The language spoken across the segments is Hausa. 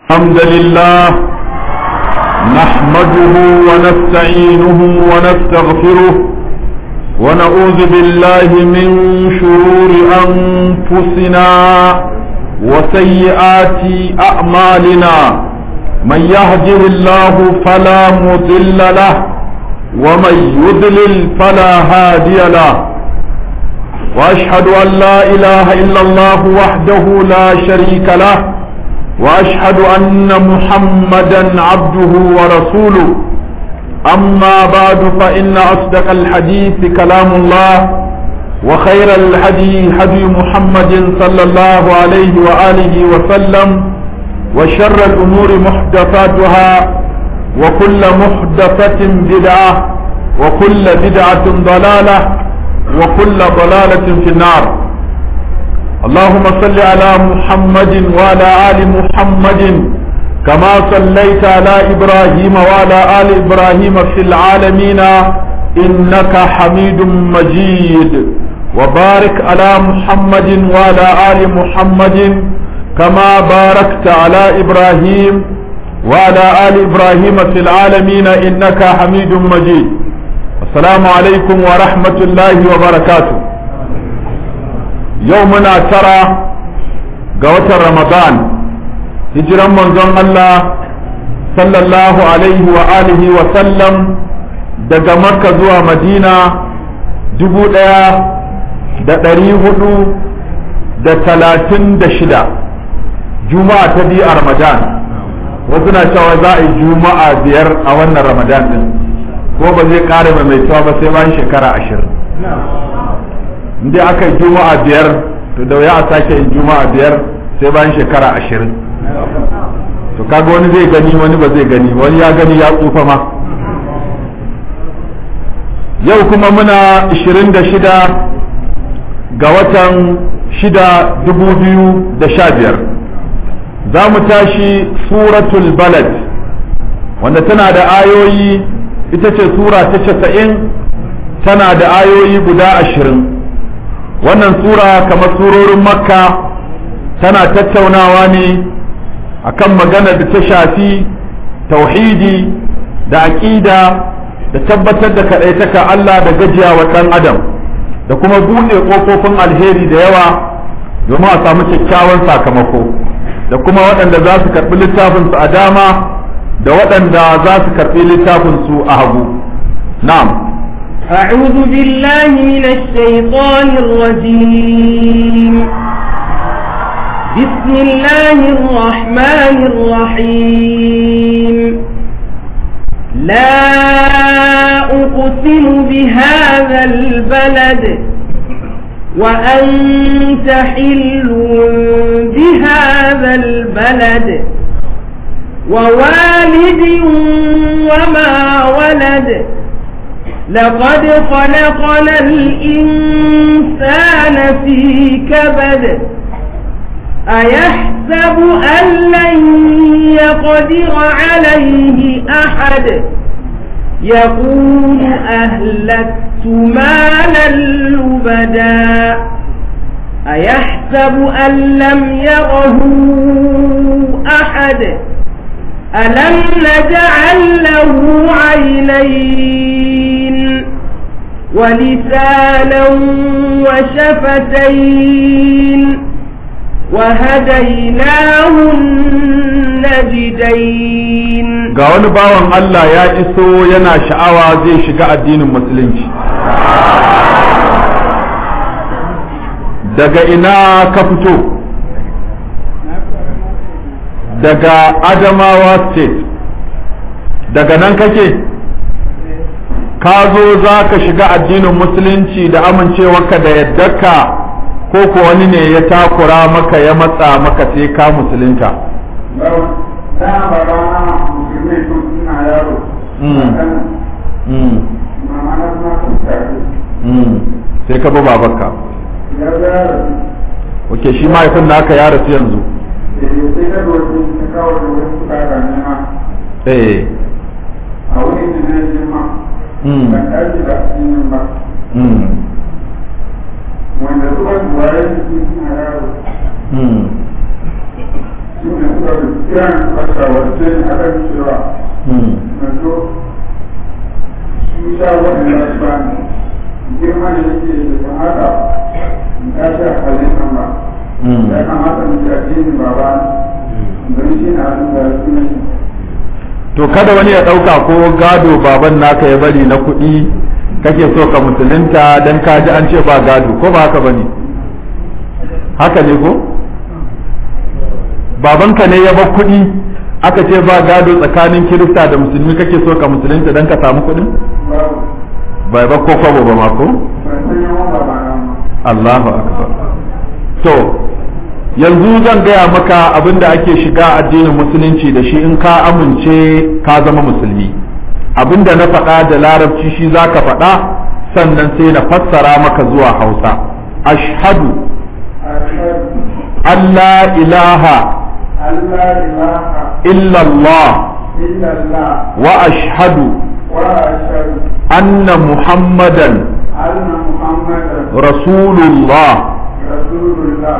الحمد لله نحمده ونستعينه ونستغفره ونعوذ بالله من شرور أنفسنا وسيئات أعمالنا من يهده الله فلا مضل له ومن يضلل فلا هادي له واشهد ان لا اله الا الله وحده لا شريك له واشهد ان محمدا عبده ورسوله اما بعد فان اصدق الحديث كلام الله وخير الهدي هدي محمد صلى الله عليه واله وسلم وشر الامور محدثاتها وكل محدثه بدعه وكل بدعه ضلاله وكل ضلالة في النار اللهم صل على محمد وعلى آل محمد كما صليت على إبراهيم وعلى آل إبراهيم في العالمين إنك حميد مجيد وبارك على محمد وعلى آل محمد كما باركت على إبراهيم وعلى آل إبراهيم في العالمين إنك حميد مجيد السلام عليكم ورحمة الله وبركاته يومنا ترى قوة رمضان هجرا منظم الله صلى الله عليه وآله وسلم daga makka zuwa madina dubu ɗaya da ɗari hudu da talatin da shida juma'a ta biyu a ramadan wasu na cewa za a yi juma'a biyar a wannan ramadan din ko ba zai ƙara maimaituwa ba sai bayan shekara ashirin inda aka yi juma'a biyar to da wuya a sake yin juma'a biyar sai bayan shekara ashirin to kaga wani zai gani wani ba zai gani wani ya gani ya tsufa ma yau kuma muna 26 ga watan 6 2015 za mu tashi suratul balad wanda tana da ayoyi ita ce sura ta casa'in tana da ayoyi guda ashirin wannan sura kamar surorin makka tana tattaunawa ne akan magana da ta shafi tauhidi da aƙida da tabbatar da kaɗaitaka Allah da gajiya wa ɗan adam da kuma buɗe ƙofofin alheri da yawa domin a samu kyakkyawan sakamako da kuma waɗanda za su karɓi littafinsu a dama da waɗanda za su karɓi littafinsu a hagu na'am أعوذ بالله من الشيطان الرجيم بسم الله الرحمن الرحيم لا أقسم بهذا البلد وأنت حل بهذا البلد ووالد وما ولد لقد خلقنا الإنسان في كبد أيحسب أن لن يقدر عليه أحد يقول أهلكت مالا لبدا أيحسب أن لم يره أحد ألم نجعل له عينين ولسانا وشفتين وهديناه النجدين ga wani bawan Allah ya iso yana sha'awa zai shiga addinin musulunci daga ina ka fito daga adamawa state daga nan kake ka zo za ka shiga addinin musulunci da amincewarka da yaddarka ko ko wani ne ya takura maka ya matsa maka sai ka musulunta sai ka bi babarka ok shi mahaifin naka ya rasu yanzu eh a wurin da na girma Mm. ban tashi da addinin ba mm, wanda zuwa duwaye su suna yaro mm. su ne suka fi kiran mashawarce a kan cewa na so su sha waɗanda su ba ne girma da yake da kamata in tashi a halin nan ba ya kamata mu ji addinin baba don shi na abin da su ne to kada wani ya ɗauka ko gado baban naka ya bari na kuɗi kake so ka musulunta dan ka ji an ce ba gado ko ba haka bane haka ne ko babanka ne ya bar kuɗi aka ce ba gado tsakanin kirista da musulmi kake so ka musulunta dan ka samu kuɗin babu bai ba ko kwabo ba ma ko ban san yawan baba na ma Allahu akbar to yanzu zan gaya maka abin da ake shiga addinin musulunci da shi in ka amince ka zama musulmi abin da na faɗa da larabci shi za ka faɗa sannan sai na fassara maka zuwa hausa ashhadu ashhadu Allah ilaha Allah ilaha illallah illallah wa ashhadu wa ashhadu anna muhammadan anna muhammadan rasulullah rasulullah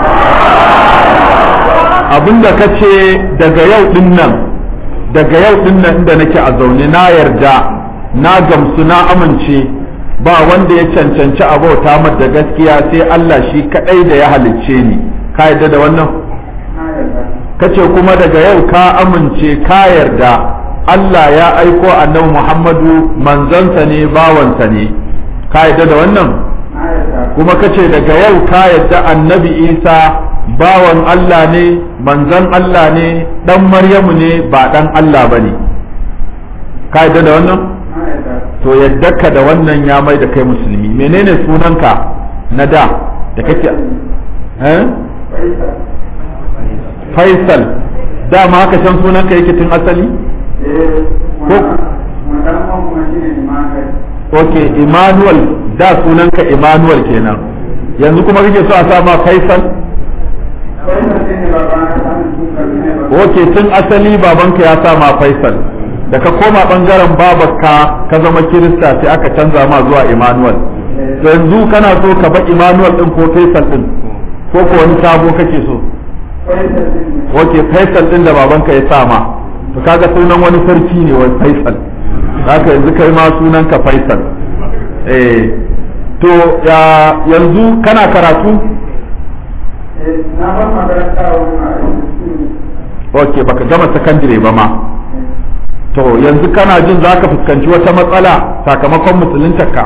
abinda ka ce daga yau din nan daga yau din nan inda nake a zaune na yarda na gamsu na amince ba wanda ya cancanci abauta da gaskiya sai Allah shi kadai da ya halicce ni ka yarda da wannan na yarda kace kuma daga yau ka amince ka yarda Allah ya aiko annabi Muhammadu manzansa ne bawansa ne ka yarda da wannan na yarda kuma kace daga yau ka yarda annabi Isa bawan Allah ne manzan Allah ne dan Maryamu ne ba dan Allah bane ka yarda da wannan na yarda to yadda ka da wannan ya mai da kai musulmi menene sunanka na da da kake eh faisal Faisal dama haka can sunanka yake tun asali eh wannan wannan kuma shine imanin okay Emmanuel da sunanka Emmanuel kenan yanzu kuma kake so a sa ma Faisal faisal shine baba na sanin duka shine baba okay tun asali babanka ya sa ma Faisal da ka koma bangaren babarka ka zama Kirista sai aka canza ma zuwa Emmanuel to yanzu kana so ka ba Emmanuel din ko Faisal din ko ko wani sabo kake so faisal shine okay Faisal din da babanka ya sa ma to kaga sunan wani sarki ne wai Faisal haka yanzu kai ma sunanka Faisal eh to ya yanzu kana karatu eh na ban makaranta a wurin a okay baka gama sakandire ba ma to yanzu kana jin zaka fuskanci wata matsala sakamakon musuluntarka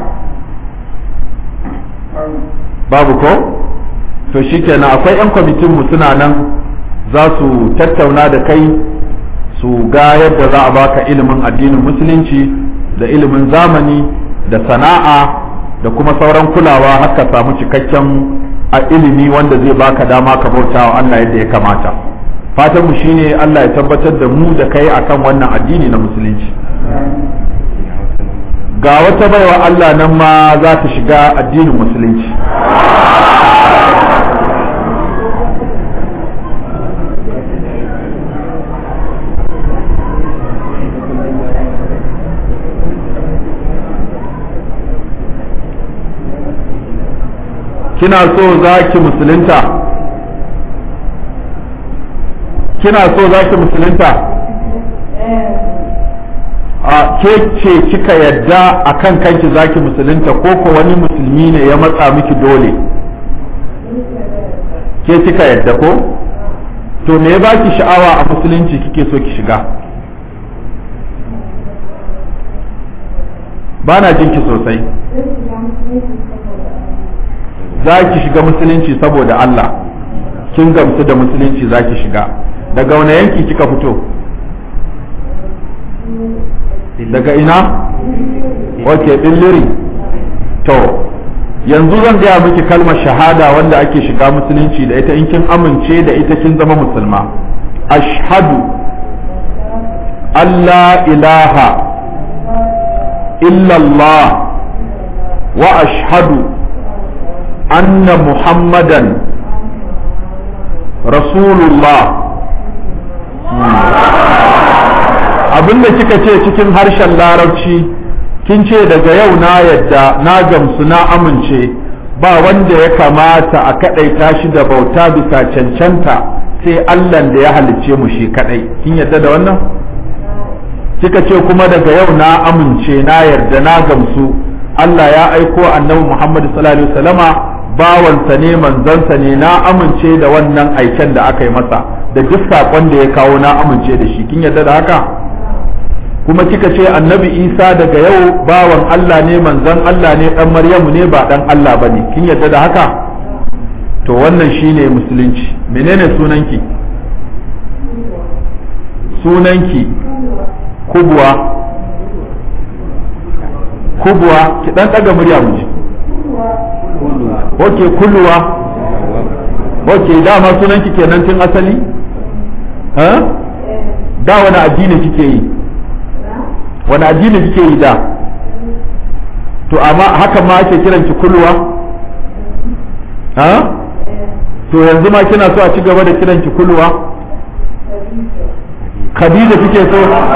babu ko to shikenan akwai yan kwamitin mu suna nan za su tattauna da kai su ga yadda za a baka ilimin addinin musulunci da ilimin zamani da sana'a da kuma sauran kulawa har ka samu cikakken a ilimi wanda zai baka dama ka bauta wa Allah yadda ya kamata fatan mu shine Allah ya tabbatar da mu da kai akan wannan addini na musulunci ga wata baiwa Allah nan ma za ta shiga addinin musulunci kina so za ki musulunta kina so za ki musulunta a ke ce kika yadda a kan kanki za ki musulunta ko ko wani musulmi ne ya matsa miki dole ke kika yadda ko to me ya baki sha'awa a musulunci kike so ki shiga ba na jinki sosai za ki shiga musulunci saboda Allah kin gamsu da musulunci za ki shiga daga wani yanki kika fito daga ina ok billiri to yanzu zan gaya miki kalmar shahada wanda ake shiga musulunci da ita in kin amince da ita kin zama musulma ashhadu Allah ilaha illallah wa ashhadu anna muhammadan rasulullah abinda kika ce cikin harshen larabci kin ce daga yau na yadda na gamsu na amince ba wanda ya kamata a kaɗaita shi da bauta bisa cancanta sai Allah da ya halicce mu shi kadai kin yarda da wannan kika ce kuma daga yau na amince na yarda na gamsu Allah ya aiko annabi Muhammad sallallahu alaihi wasallama bawansa ne manzansa ne na amince da wannan aiken da aka yi masa da duk saƙon da ya kawo na amince da shi kin yarda da haka kuma kika ce annabi isa daga yau bawan Allah ne manzan Allah ne dan maryamu ne ba dan Allah bane kin yarda da haka to wannan shine musulunci menene sunanki sunanki kubwa kubwa ki dan daga murya mu ji okay kulluwa okay dama sunanki kenan tun asali ha da wani addini kike yi wani addini kike yi da to amma haka ma ake kiran ki kulluwa ha to yanzu ma kina so a ci gaba da kiran ki kulluwa khadija kike so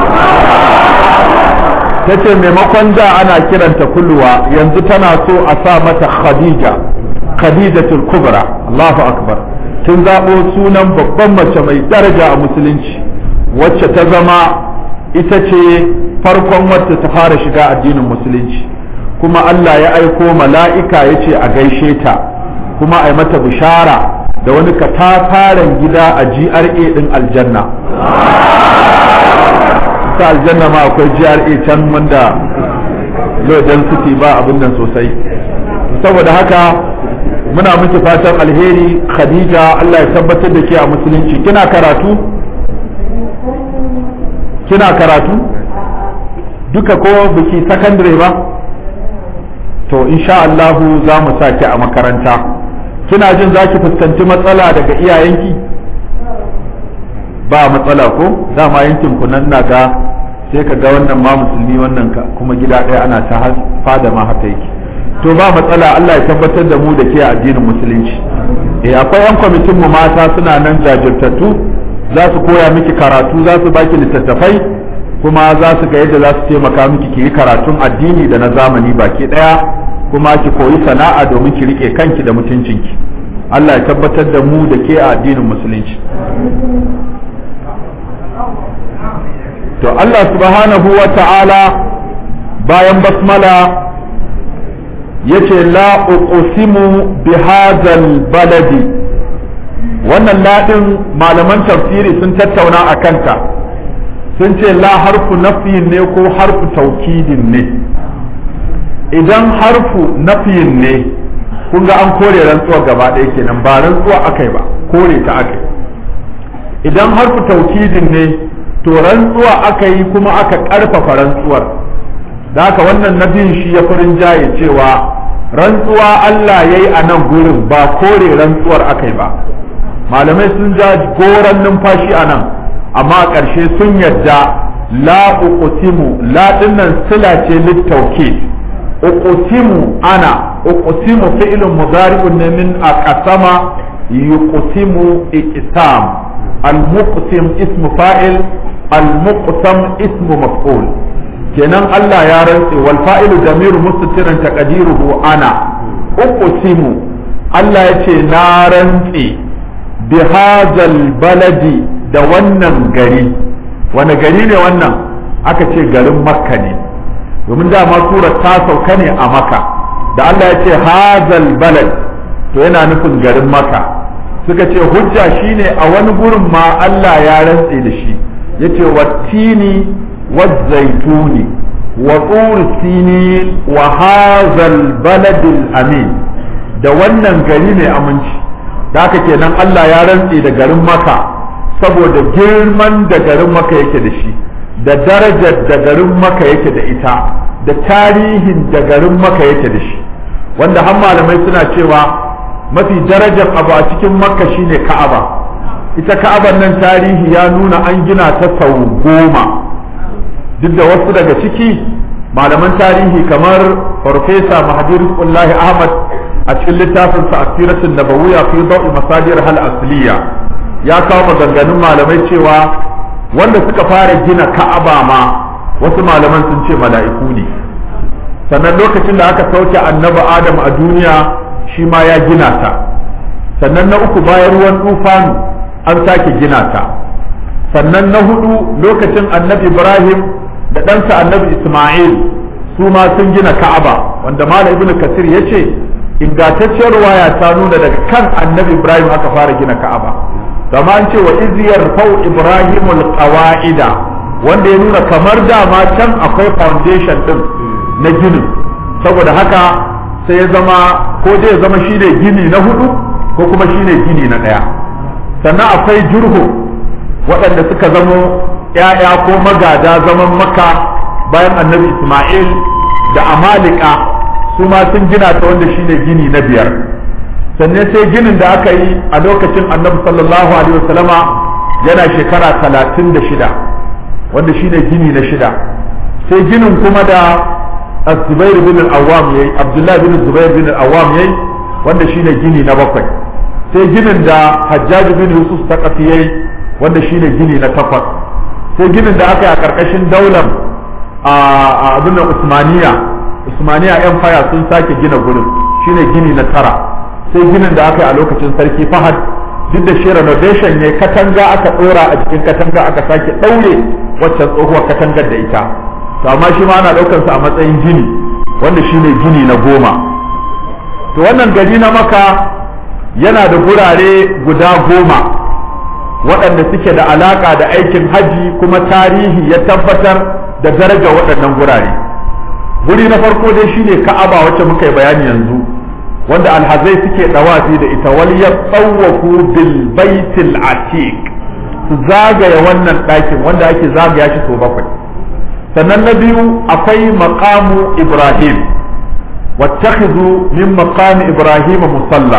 ta ce maimakon da ana kiranta kulluwa yanzu tana so a sa mata khadija khadijatul kubra Allahu akbar kin zaɓo sunan babban mace mai daraja a musulunci wacce ta zama ita ce farkon wacce ta fara shiga addinin musulunci kuma Allah ya aiko mala'ika ya ce a gaishe ta kuma a yi mata bishara da wani katafaren gida a GRA ɗin aljanna ta aljanna ma akwai GRA can wanda low density ba abin nan sosai saboda haka muna miki fatan alheri khadija Allah ya tabbatar da ke a musulunci kina karatu kina karatu duka ko biki sakandare ba to insha Allahu za mu sa ki a makaranta kina jin za ki fuskanci matsala daga iyayenki ba matsala ko dama yankin ku nan na ga sai ka ga wannan ma musulmi wannan ka kuma gida ɗaya ana ta fada ma haka yake to ba matsala Allah ya tabbatar da mu da ke addinin musulunci eh akwai yan kwamitin mu mata suna nan jajirtattu za su koya miki karatu za su baki littattafai kuma za su ga yadda za su taimaka miki ki yi karatun addini da na zamani baki daya kuma ki koyi sana'a domin ki rike kanki da mutuncinki Allah ya tabbatar da mu da ke a addinin musulunci to Allah subhanahu wa ta'ala bayan basmala yace la uqsimu bi hadzal baladi wannan ladin malaman tafsiri sun tattauna a kanta sun ce la harfu nafiyin ne ko harfu taukidin ne idan harfu nafiyin ne kun ga an kore rantsuwa gaba ɗaya kenan ba rantsuwa akai ba kore ta akai idan harfu taukidin ne to rantsuwa aka yi kuma aka ƙarfafa rantsuwar da haka wannan nabiyin shi ya farin jaye cewa rantsuwa Allah ya yi a nan gurin ba kore rantsuwar aka yi ba malamai sun ja goron numfashi a nan amma a ƙarshe sun yadda la uqsimu la dinnan sila ce littauke uqsimu ana uqsimu fi'lun mudari'un ne min aqsama yuqsimu iqsam al-muqsim ismu fa'il al-muqsam ismu maf'ul kenan Allah ya rantse wal fa'ilu damiru mustatiran taqdiruhu ana uqsimu Allah ya ce na rantse bi hadzal baladi da wannan gari wani gari ne wannan aka ce garin makka ne domin dama surar ta sauka ne a makka da Allah ya ce hadzal balad to yana nufin garin makka suka ce hujja shine a wani gurin ma Allah ya rantse da shi yace wattini والزيتون وطور سينين وهذا البلد الأمين da wannan gari mai aminci da haka kenan Allah ya rantse da garin maka saboda girman da garin maka yake da shi da darajar da garin maka yake da ita da tarihin da garin maka yake da shi wanda har malamai suna cewa mafi darajar abu a cikin makka shine ka'aba ita ka'aban nan tarihi ya nuna an gina ta sau goma duk da wasu daga ciki malaman tarihi kamar farfesa mahadir kullahi ahmad a cikin littafin sa asiratun nabawiyya fi da'i masadir hal asliya ya kawo maganganun malamai cewa wanda suka fara gina ka'aba ma wasu malaman sun ce mala'iku ne sannan lokacin da aka sauke annabi adam a duniya shi ma ya gina ta sannan na uku bayan ruwan tufanu an sake gina ta sannan na hudu lokacin annabi ibrahim da ɗansa annabi isma'il su ma sun gina ka'aba wanda malam ibnu kasir ya ce ingantacciyar ruwaya ta nuna daga kan annabi ibrahim aka fara gina ka'aba kama an ce wa iziyar fau ibrahimul qawa'ida wanda ya nuna kamar dama can akwai foundation din na ginin saboda haka sai ya zama ko dai ya zama shine gini na hudu ko kuma shine gini na daya sannan akwai jurhu waɗanda suka zamo ‘ya'ya ko magada zaman maka bayan annabi isma'il da amalika su ma sun gina ta wanda shine gini na biyar sannan sai ginin da aka yi a lokacin annabi sallallahu alaihi wasallama yana shekara talatin da shida wanda shine gini na shida sai ginin kuma da zubair bin al-awwam yayi abdullahi bin zubair bin al-awwam yayi wanda shine gini na bakwai sai ginin da hajjaj bin yusuf taqafi yayi wanda shine gini na takwas sai ginin da aka yi a karkashin daular a abin usmaniya usmaniya empire sun sake gina gurin shine gini na tara sai ginin da aka yi a lokacin sarki fahad duk da shi renovation ne katanga aka dora a jikin katanga aka sake daure waccan tsohuwar katangar da ita to amma shi ma ana daukar sa a matsayin gini wanda shine gini na goma to wannan gari na maka yana da gurare guda goma waɗanda suke da alaka da aikin haji kuma tarihi ya tabbatar da daraja waɗannan gurare guri na farko dai shine ka'aba wacce muka yi bayani yanzu wanda alhazai suke dawafi da ita wal yatawafu bil baitil atiq su zagaya wannan ɗakin wanda ake zagaya shi sau bakwai sannan na biyu akwai maqamu ibrahim wattakhidhu min maqami ibrahim musalla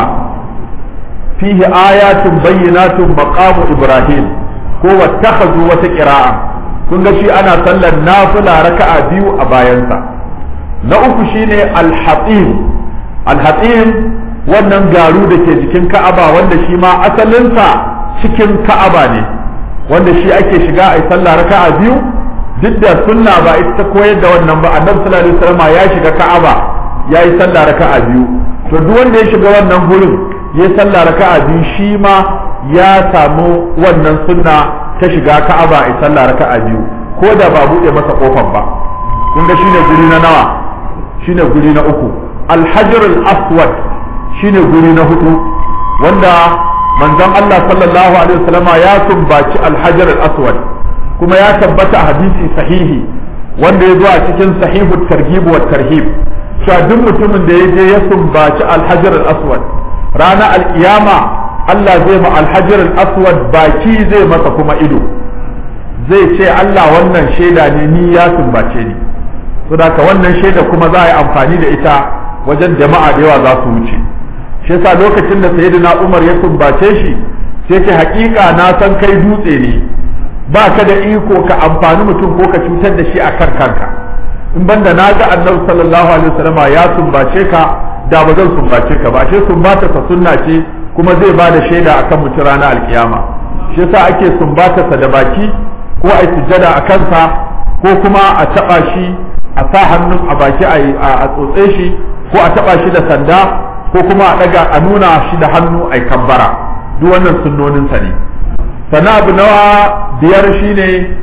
fihi ayatun bayyinatun maqamu ibrahim ko wattakhadhu wata qira'a kun ga shi ana sallar nafila raka'a biyu a bayansa na uku shine al-hatim al-hatim wannan garu da ke jikin ka'aba wanda shi ma asalinsa cikin ka'aba ne wanda shi ake shiga a yi sallah raka'a biyu duk da sunna ba ita ta koyar da wannan ba annabi sallallahu alaihi wasallam ya shiga ka'aba ya yi sallah raka'a biyu to duk wanda ya shiga wannan gurin ya yi sallah raka'a biyu shi ma ya samu wannan sunna ta shiga ka'aba a yi sallah raka'a biyu ko da ba buɗe masa kofar ba kun ga shine guri na nawa shine guri na uku alhajar al-aswad shine guri na hudu wanda manzon Allah sallallahu alaihi wasallama ya sumbaci alhajar al-aswad kuma ya tabbata a hadisi sahihi wanda ya zo a cikin sahihu targhib wa tarhib cewa duk mutumin da ya je ya sumbaci alhajar al-aswad rana alkiyama Allah zai ma alhajar al-aswad baki zai masa kuma ido zai ce Allah wannan shaida ne ni ya sumbace ni saboda wannan shaida kuma za a yi amfani da ita wajen jama'a da yawa za su wuce shi yasa lokacin da sayyidina Umar ya sumbace shi sai ce hakika na san kai dutse ne ba ka da iko ka amfani mutum ko ka cutar da shi a kan kanka in banda na ga annabi sallallahu alaihi wasallama ya sumbace ka da ba zan sumbace ka ba shi sumbata sa sunna ce kuma zai ba da shaida akan mutum ranar alkiyama shi yasa ake sumbata sa da baki ko a sujjada a kansa ko kuma a taba shi a sa hannun a baki a tsotse shi ko a taba shi da sanda ko kuma a daga a nuna shi da hannu a kabbara duk wannan sunnonin sa ne sana abu nawa biyar shine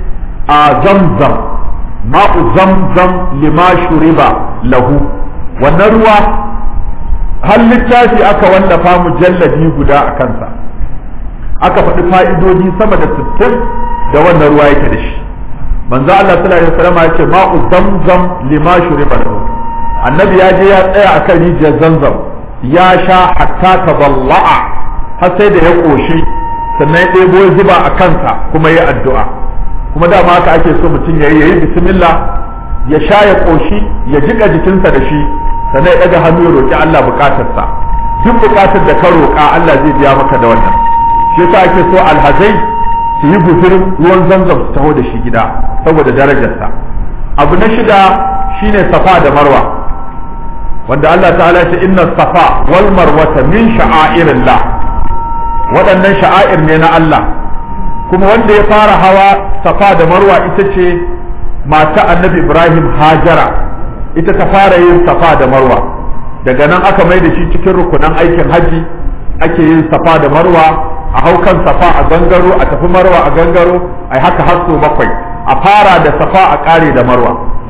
a zamzam ma'u zamzam lima shuriba lahu wannan ruwa har littafi aka wallafa mujalladi guda a kansa aka faɗi fa'idodi sama da sittin da wannan ruwa yake da shi manzo Allah sallallahu alaihi wasallam ya ce ma'u zamzam lima shuriba lahu annabi ya je ya tsaya akan rijiyar zamzam ya sha hatta taballa'a har sai da ya koshi sannan ya ɗebo ya zuba a kansa kuma ya addu'a kuma dama haka ake so mutum ya yi ya yi bismillah ya sha ya koshi ya jika jikinsa da shi sannan ya ɗaga hannu ya roƙi Allah buƙatarsa duk buƙatar da ka roƙa Allah zai biya maka da wannan shi yasa ake so alhazai su yi guzurin ruwan zamzam su taho da shi gida saboda darajarsa abu na shida shine safa da marwa wanda Allah ta'ala ya ce inna safa wal marwata min sha'airillah waɗannan sha'air ne na Allah kuma wanda ya fara hawa safa da marwa ita ce mata annabi Ibrahim Hajara ita ta fara yin safa da marwa daga nan aka mai da shi cikin rukunan aikin haji ake yin safa da marwa a hau kan safa a gangaro a tafi marwa a gangaro ai haka har so bakwai a fara da safa a kare da marwa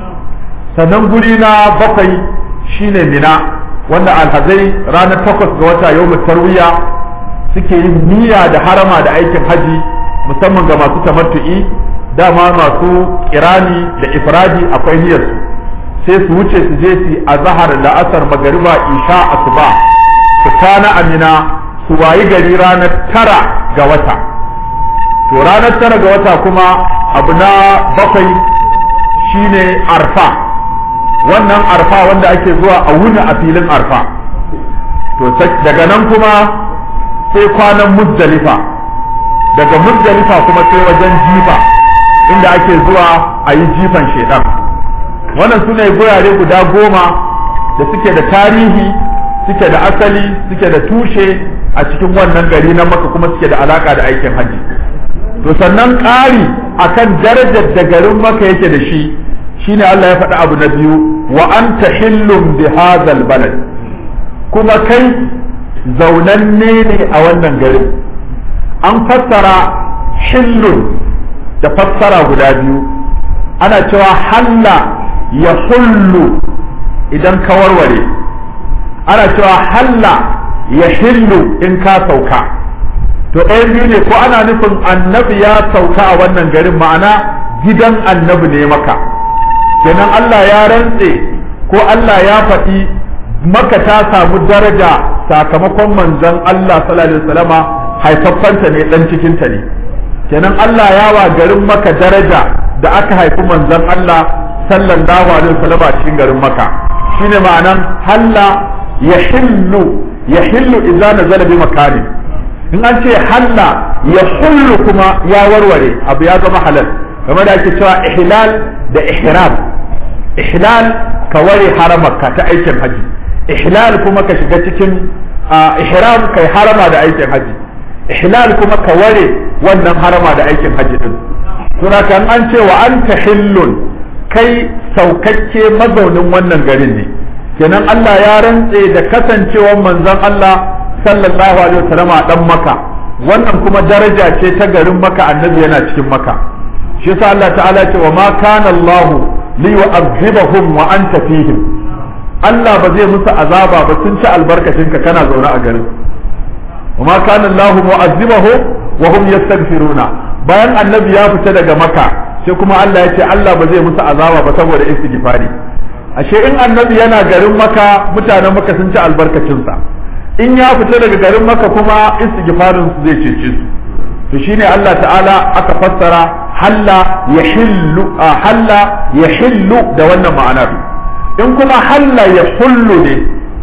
sannan guri na bakwai shine mina wanda alhazai ranar takwas ga wata yau tarwiya suke yin niyya da harama da aikin haji musamman ga masu tamattu'i dama masu kirani da ifradi akwai niyyarsu sai su wuce su je su a zahar la'asar magariba isha asuba su kana amina su wayi gari ranar tara ga wata to ranar tara ga wata kuma abu na bakwai shine arfa wannan arfa wanda ake zuwa a wuni a filin arfa to daga nan kuma sai kwanan muzdalifa daga muzdalifa kuma sai wajen jifa inda ake zuwa a yi jifan shedan wannan su ne gurare guda goma da suke da tarihi suke da asali suke da tushe a cikin wannan gari na maka kuma suke da alaka da aikin hajji to sannan ƙari akan darajar da garin maka yake da shi shine Allah ya faɗi abu na biyu wa anta hillum bi hadzal balad kuma kai zaunanne ne a wannan garin an fassara hillun da fassara guda biyu ana cewa halla ya hullu idan ka warware ana cewa halla ya hillu in ka sauka to ɗayan biyu ne ko ana nufin annabi ya sauka a wannan garin ma'ana gidan annabi ne maka kenan Allah ya rantse ko Allah ya faɗi maka ta samu daraja sakamakon manzon Allah sallallahu alaihi wasallama haifaffanta ne dan cikinta ne kenan Allah ya wa garin maka daraja da aka haifi manzon Allah sallallahu alaihi wasallam a cikin garin maka shine ma'anan halla yahillu yahillu idza nazala bi makani in an ce halla yahullu kuma ya warware abu ya zama halal kamar da ake cewa ihlal da ihram ihlal ka ware haramarka ta aikin haji ihlal kuma ka shiga cikin ihram kai harama da aikin haji ihlal kuma ka ware wannan harama da aikin haji din suna kan an ce wa anta hillun kai saukakke mazaunin wannan garin ne kenan Allah ya rantse da kasancewar manzon Allah sallallahu alaihi wasallam a dan maka wannan kuma daraja ce ta garin maka annabi yana cikin maka shi yasa Allah ta'ala ce wa ma kana Allah li yu'adhibahum wa anta fihim Allah ba zai musu azaba ba sun ci albarkacin ka kana zaune a garin wa ma kana Allah mu'adhibahum wa hum yastaghfiruna bayan annabi ya fita daga maka sai kuma Allah ya ce Allah ba zai musu azaba ba saboda istighfari ashe in annabi yana garin maka mutanen maka sun ci albarkacinsa in ya fita daga garin maka kuma istighfarin su zai cece su to shine Allah ta'ala aka fassara halla yahillu halla yahillu da wannan ma'anar in kuma halla yahullu ne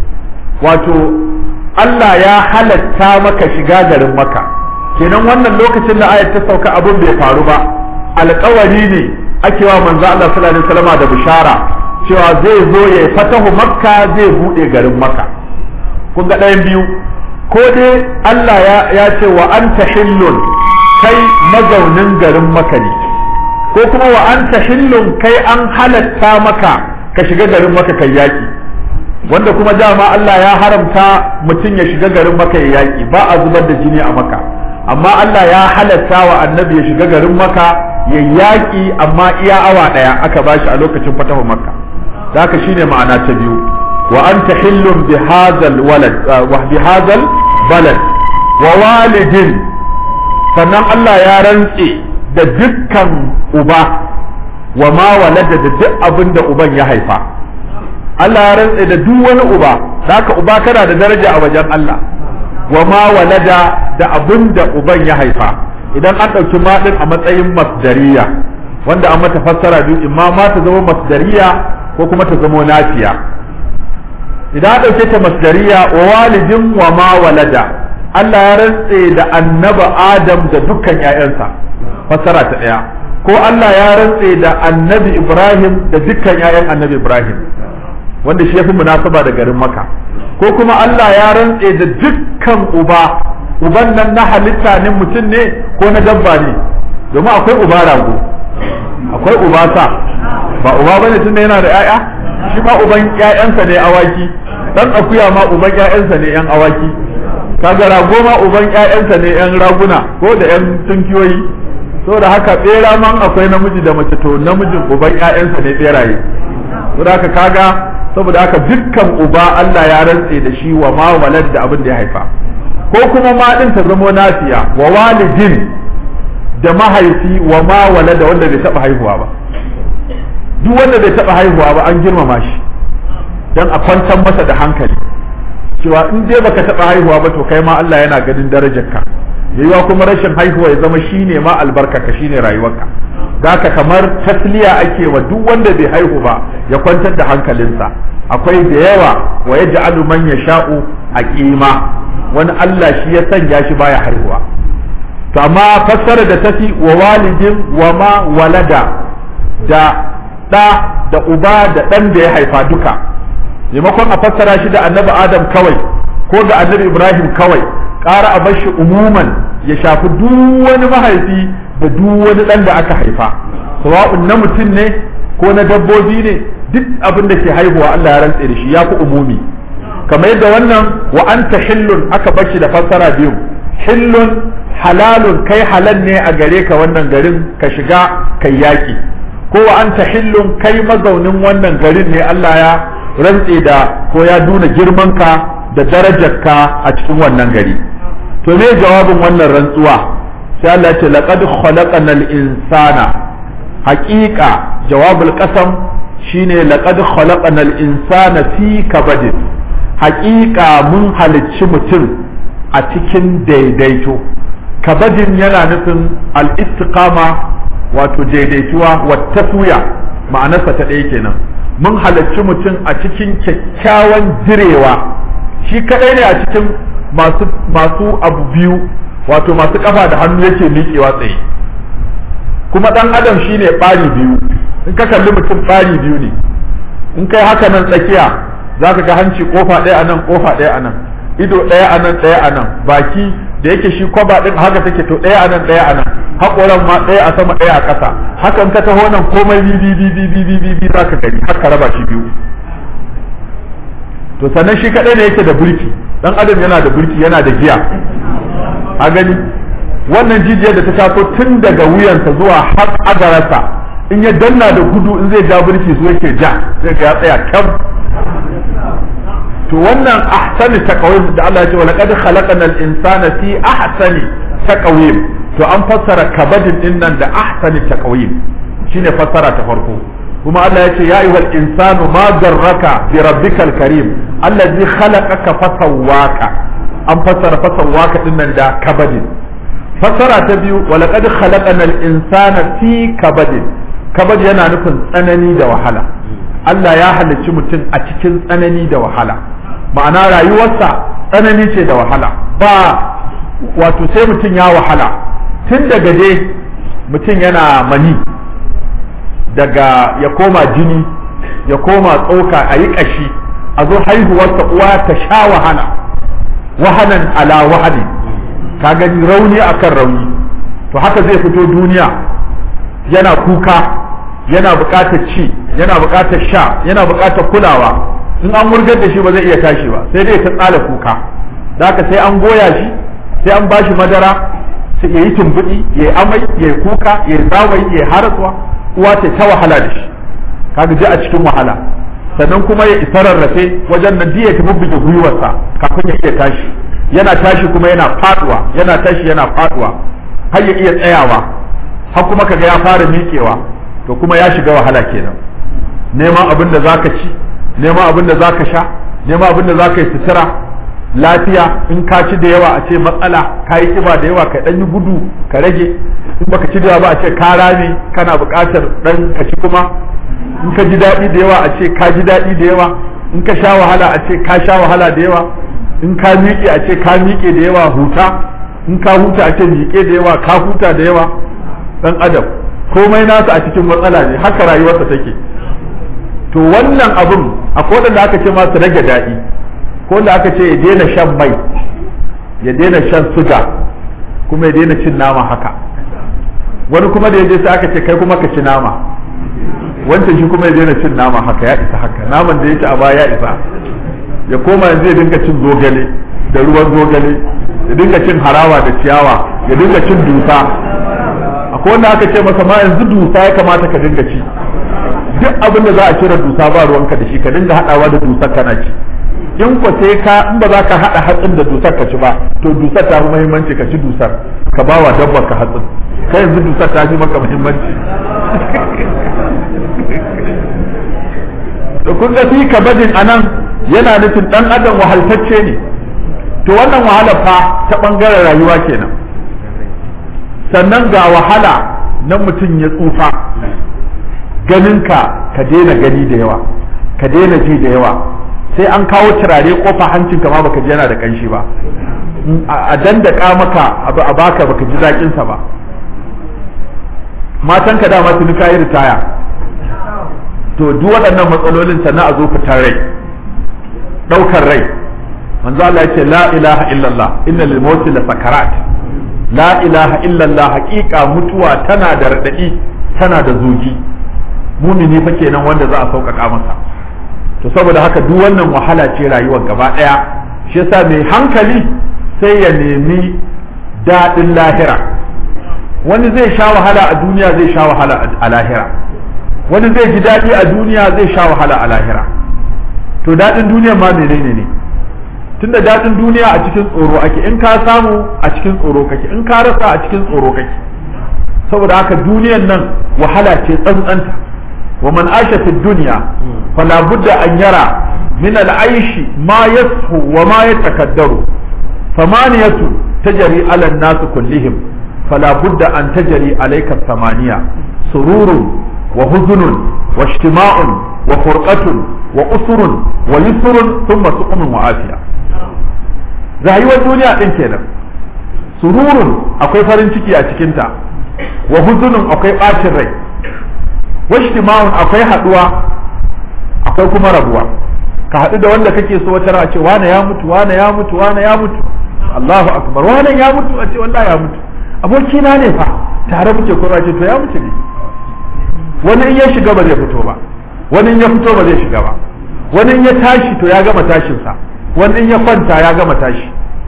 wato Allah ya halatta maka shiga garin maka kenan wannan lokacin da ayat ta sauka abin bai faru ba alƙawari ne ake wa manzo Allah sallallahu alaihi wasallam da bishara cewa zai zo ya fatahu makka zai bude garin makka kun ga ɗayan biyu ko dai Allah ya, ya ce wa anta hillun kai mazaunin garin makka ne ko kuma wa anta hillun kai an halatta maka ka shiga garin makka kai yaki wanda kuma dama Allah ya haramta mutum ya shiga garin makka ya yaki ba a zubar da jini a makka amma Allah ya halatta wa annabi ya shiga garin makka ya yaƙi amma iya awa ɗaya aka bashi a lokacin fatahu makka da haka shine ma'ana ta biyu wa anta hillun bi hadzal walad wa bi hadzal balad wa walidin sannan Allah ya rantse da dukkan uba wa ma walada da duk abin da uban ya haifa Allah ya rantse da duk wani uba da haka uba kana da daraja a wajen Allah wa ma walada da abin da uban ya haifa idan an ɗauki maɗin a matsayin masdariya wanda an mata fassara biyu imma ma ta zama masdariya ko kuma ta zama nafiya idan an ɗauke ta masdariya wa walidin wa ma walada Allah ya rantse da annaba Adam da dukkan ‘ya'yansa fassara ta ɗaya ko Allah ya rantse da annabi Ibrahim da dukkan ‘ya'yan annabi Ibrahim wanda shi ya fi munasaba da garin maka ko kuma Allah ya rantse da dukkan uba uban nan na halitta ne mutum ne ko na dabba ne domin akwai uba rago akwai uba sa ba uba bane tun yana da ƴaƴa shi ma uban ƴaƴansa ne awaki dan akuya ma uban ƴaƴansa ne ƴan awaki kaga rago ma uban ƴaƴansa ne ƴan raguna ko da ƴan tunkiyoyi saboda haka bera man akwai namiji da mace to namijin uban ƴaƴansa ne beraye saboda haka kaga saboda haka dukkan uba Allah ya rantse da shi wa ma walad da abin da ya haifa ko kuma ma din ta zamo nafiya wa walidin da mahaifi wa ma walada wanda bai taba haihuwa ba duk wanda bai taba haihuwa ba an girmama shi dan a kwantar masa da hankali cewa in dai baka taba haihuwa ba to kai ma Allah yana ganin darajarka yayiwa kuma rashin haihuwa ya zama shine ma albarkaka shine rayuwarka haka kamar tasliya ake wa duk wanda bai haihu ba ya kwantar da hankalinsa akwai da yawa wa yaj'alu man yasha'u aqima wani Allah shi ya sanya shi baya haihuwa to amma fassara da tafi wa walidin wa ma walada da da da uba da dan da ya haifa duka maimakon a fassara shi da annabi adam kawai ko da annabi ibrahim kawai ƙara a bar shi umuman ya shafi duk wani mahaifi da duk wani ɗan da aka haifa sawa'un na mutum ne ko na dabbobi ne duk abin da ke haihuwa Allah ya rantse da shi ya fi umumi kamar yadda wannan wa anta hillun aka bar shi da fassara biyu hillun halalun kai halal ne a gare ka wannan garin ka shiga kai yaki ko wa anta hillun kai mazaunin wannan garin ne Allah ya rantse da ko ya nuna girmanka da darajarka a cikin wannan gari to me jawabin wannan rantsuwa sai Allah ce laqad khalaqanal insana haqiqa jawabul qasam shine laqad khalaqanal insana fi kabadin haqiqa mun halicci mutum a cikin daidaito kabadin yana nufin al-istiqama wato daidaituwa wa taswiya ma'anarsa ta ɗaya kenan mun halarci mutum a cikin kyakkyawan jirewa shi kadai ne a cikin masu masu abu biyu wato masu kafa da hannu yake miƙewa tsaye kuma dan adam shine ɓari biyu in ka kalli mutum ɓari biyu ne in kai haka nan tsakiya za ka ga hanci kofa ɗaya a nan kofa ɗaya a nan ido ɗaya a nan ɗaya a nan baki da yake shi kwaba ɗin haka take to ɗaya a nan ɗaya a nan haƙoran ma ɗaya a sama ɗaya a ƙasa hakan ka taho nan komai bi bi bi bi bi bi bi bi za ka gani haka raba shi biyu to sannan shi kaɗai ne yake da burki ɗan adam yana da burki yana da giya a gani wannan jijiyar da ta taso tun daga wuyansa zuwa har agararsa in ya danna da gudu in zai ja burki su yake ja zai ga ya tsaya kyam to wannan ahsani taqwim da Allah ya ce wa laqad khalaqna al-insana fi ahsani taqwim to an fassara kabadin din nan da ahsani taqwim shine fassara ta farko kuma Allah ya ce ya ayyuhal insanu ma garraka bi rabbikal karim allazi khalaqaka fasawwaka an fassara fasawwaka din nan da kabadin fassara ta biyu wa laqad khalaqna al-insana fi kabadin kabad yana nufin tsanani da wahala Allah ya halicci mutum a cikin tsanani da wahala ma'ana rayuwarsa tsanani ce da wahala ba wato sai mutum ya wahala tun daga dai mutum yana mani daga ya koma jini ya koma tsoka a yi ƙashi a zo haihuwarsa uwa ta sha wahala wahanan ala wahali ka gani rauni akan rauni to haka zai fito duniya yana kuka yana buƙatar ci yana buƙatar sha yana buƙatar kulawa in an wurgar da shi ba zai iya tashi ba sai dai ta tsala kuka da haka sai an goya shi sai an bashi madara sai ya yi tumbuɗi ya yi amai ya yi kuka ya yi zawayi ya yi harasuwa uwa ta ta wahala da shi kaga ji a cikin wahala sannan kuma ya isa rarrafe wajen nan ya tafi buge gwiwarsa kafin ya iya tashi yana tashi kuma yana faduwa yana tashi yana faduwa har ya iya tsayawa har kuma kaga ya fara miƙewa to kuma ya shiga wahala kenan neman abin da zaka ci neman abin da zaka sha neman abin da zaka yi sutura lafiya in ka ci da yawa a ce matsala ka yi kiba da yawa ka dan yi gudu ka rage in baka ci da yawa ba a ce ka rame kana buƙatar dan ka ci kuma in ka ji daɗi da yawa a ce ka ji daɗi da yawa in ka sha wahala a ce ka sha wahala da yawa in ka miƙe a ce ka miƙe da yawa huta in ka huta a ce miƙe da yawa ka huta da yawa dan adam komai nasa a cikin matsala ne haka rayuwarsa take to wannan abun akwai wanda aka ce masu rage daɗi ko da aka ce ya daina shan mai ya daina shan suga kuma ya daina cin nama haka wani kuma da ya je sai aka ce kai kuma ka ci nama wancan shi kuma ya daina cin nama haka ya isa haka naman da ya ci a baya ya isa ya koma yanzu ya dinga cin zogale da ruwan zogale ya dinga cin harawa da ciyawa ya dinga cin dusa akwai wanda aka ce masa ma yanzu dusa ya kamata ka dinga ci duk abin da za a cire dusa ba ruwanka da shi ka dinga haɗawa da dusar kana ci in ko sai ka in ba za ka haɗa hatsin da dusar ka ci ba to dusar ta fi muhimmanci ka ci dusar ka ba wa dabbar ka hatsin kai yanzu dusar ta fi maka muhimmanci da kun ga fi kabadin anan yana nufin dan adam wahaltacce ne to wannan wahala fa ta bangaren rayuwa kenan sannan ga wahala na mutum ya tsufa ganinka ka daina gani da yawa ka daina ji da yawa sai an kawo turare kofa hancinka ma baka ji yana da kanshi ba a dandaka maka abu a baka baka ji zaƙinsa ba matanka dama tuni kayi ritaya to duk waɗannan matsalolin sannan a zo fitar rai ɗaukar rai manzo Allah yace la ilaha illallah inna lil mauti la sakarat la ilaha illallah haƙiƙa mutuwa tana da radadi tana da zogi mumini fa kenan wanda za a sauƙaƙa masa to saboda haka duk wannan wahala ce rayuwar gaba ɗaya shi yasa mai hankali sai ya nemi daɗin lahira wani zai sha wahala a duniya zai sha wahala a lahira wani zai ji daɗi a duniya zai sha wahala a lahira to daɗin duniya ma menene ne tunda daɗin duniya a cikin tsoro ake in ka samu a cikin tsoro kake in ka rasa a cikin tsoro kake saboda haka duniyan nan wahala ce tsantsanta wa man asha fi dunya fala budda an yara min al-aishi ma yashu wa ma yatakaddaru famaniyatu tajri ala an-nas kullihim fala budda an tajri alayka samaniya sururun wa huzunun wa ijtima'un wa furqatun wa usurun wa yusrun thumma suqmun wa afiya rayuwar duniya din kenan sururun akwai farin ciki a cikinta wa huzunun akwai bacin rai wa ijtima'un akwai haduwa akwai kuma rabuwa ka haɗu da wanda kake so wata a ce wane ya mutu wane ya mutu wane ya mutu Allahu akbar wane ya mutu a ce wallahi ya mutu abokina ne fa tare muke kuma ce to ya mutu ne wani in ya shiga ba zai fito ba wani in ya fito ba zai shiga ba wani in ya tashi to ya gama tashinsa wani in ya kwanta ya gama tashi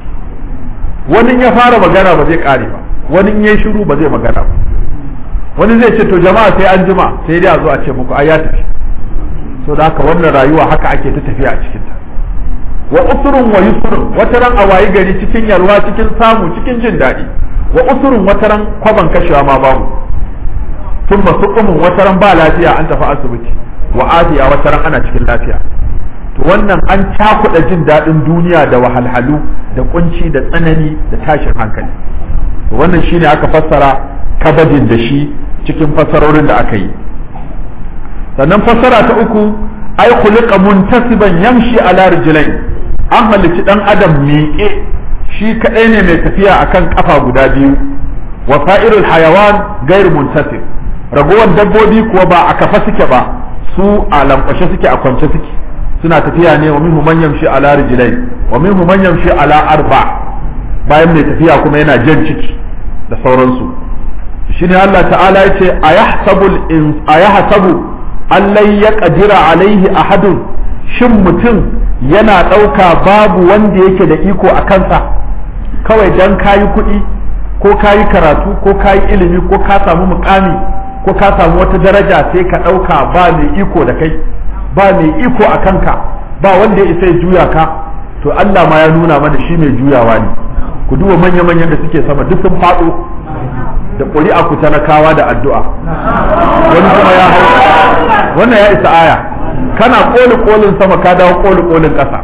wani in ya fara magana ba zai kare ba wani in ya shiru ba zai magana ba wani zai ce to jama'a sai an jima sai dai a zo a ce muku ai ya tafi so da haka wannan rayuwa haka ake ta tafiya a cikin ta wa usurun wa yusrun wata ran a wayi gari cikin yalwa cikin samu cikin jin daɗi wa usurun wata ran kwaban kashewa ma babu tun masuqumun wata ran ba lafiya an tafi asibiti wa afiya wata ran ana cikin lafiya to wannan an cakuɗa jin daɗin duniya da wahalhalu da kunci da tsanani da tashin hankali to wannan shine aka fassara kabadin da shi cikin fassarorin da aka yi sannan fassara ta uku ai khuliqa muntasiban yamshi ala rijlain an halicci dan adam miƙe shi kadai ne mai tafiya akan kafa guda biyu wa sa'irul hayawan gairu muntasib ragowar dabbobi kuwa ba a kafa suke ba su a lankwashe suke a kwance suke suna tafiya ne wa minhu man yamshi ala rijlain wa minhu man yamshi ala arba bayan mai tafiya kuma yana jan ciki da sauransu shine Allah ta'ala yace ayahsabu ayahsabu allai ya qadira alaihi ahadun shin mutum yana ɗauka babu wanda yake da iko a kansa kawai dan kayi kuɗi ko kayi karatu ko kayi ilimi ko ka samu mukami ko ka samu wata daraja sai ka ɗauka ba mai iko da kai ba mai iko a kanka ba wanda ya isa ya juya ka to Allah ma ya nuna mana shi mai juyawa ne ku duba manya-manyan da suke sama duk sun faɗo da ƙuri'a ku talakawa da addu'a wani kuma ya hau wannan ya isa aya kana ƙoli ƙolin sama ka dawo ƙoli ƙolin ƙasa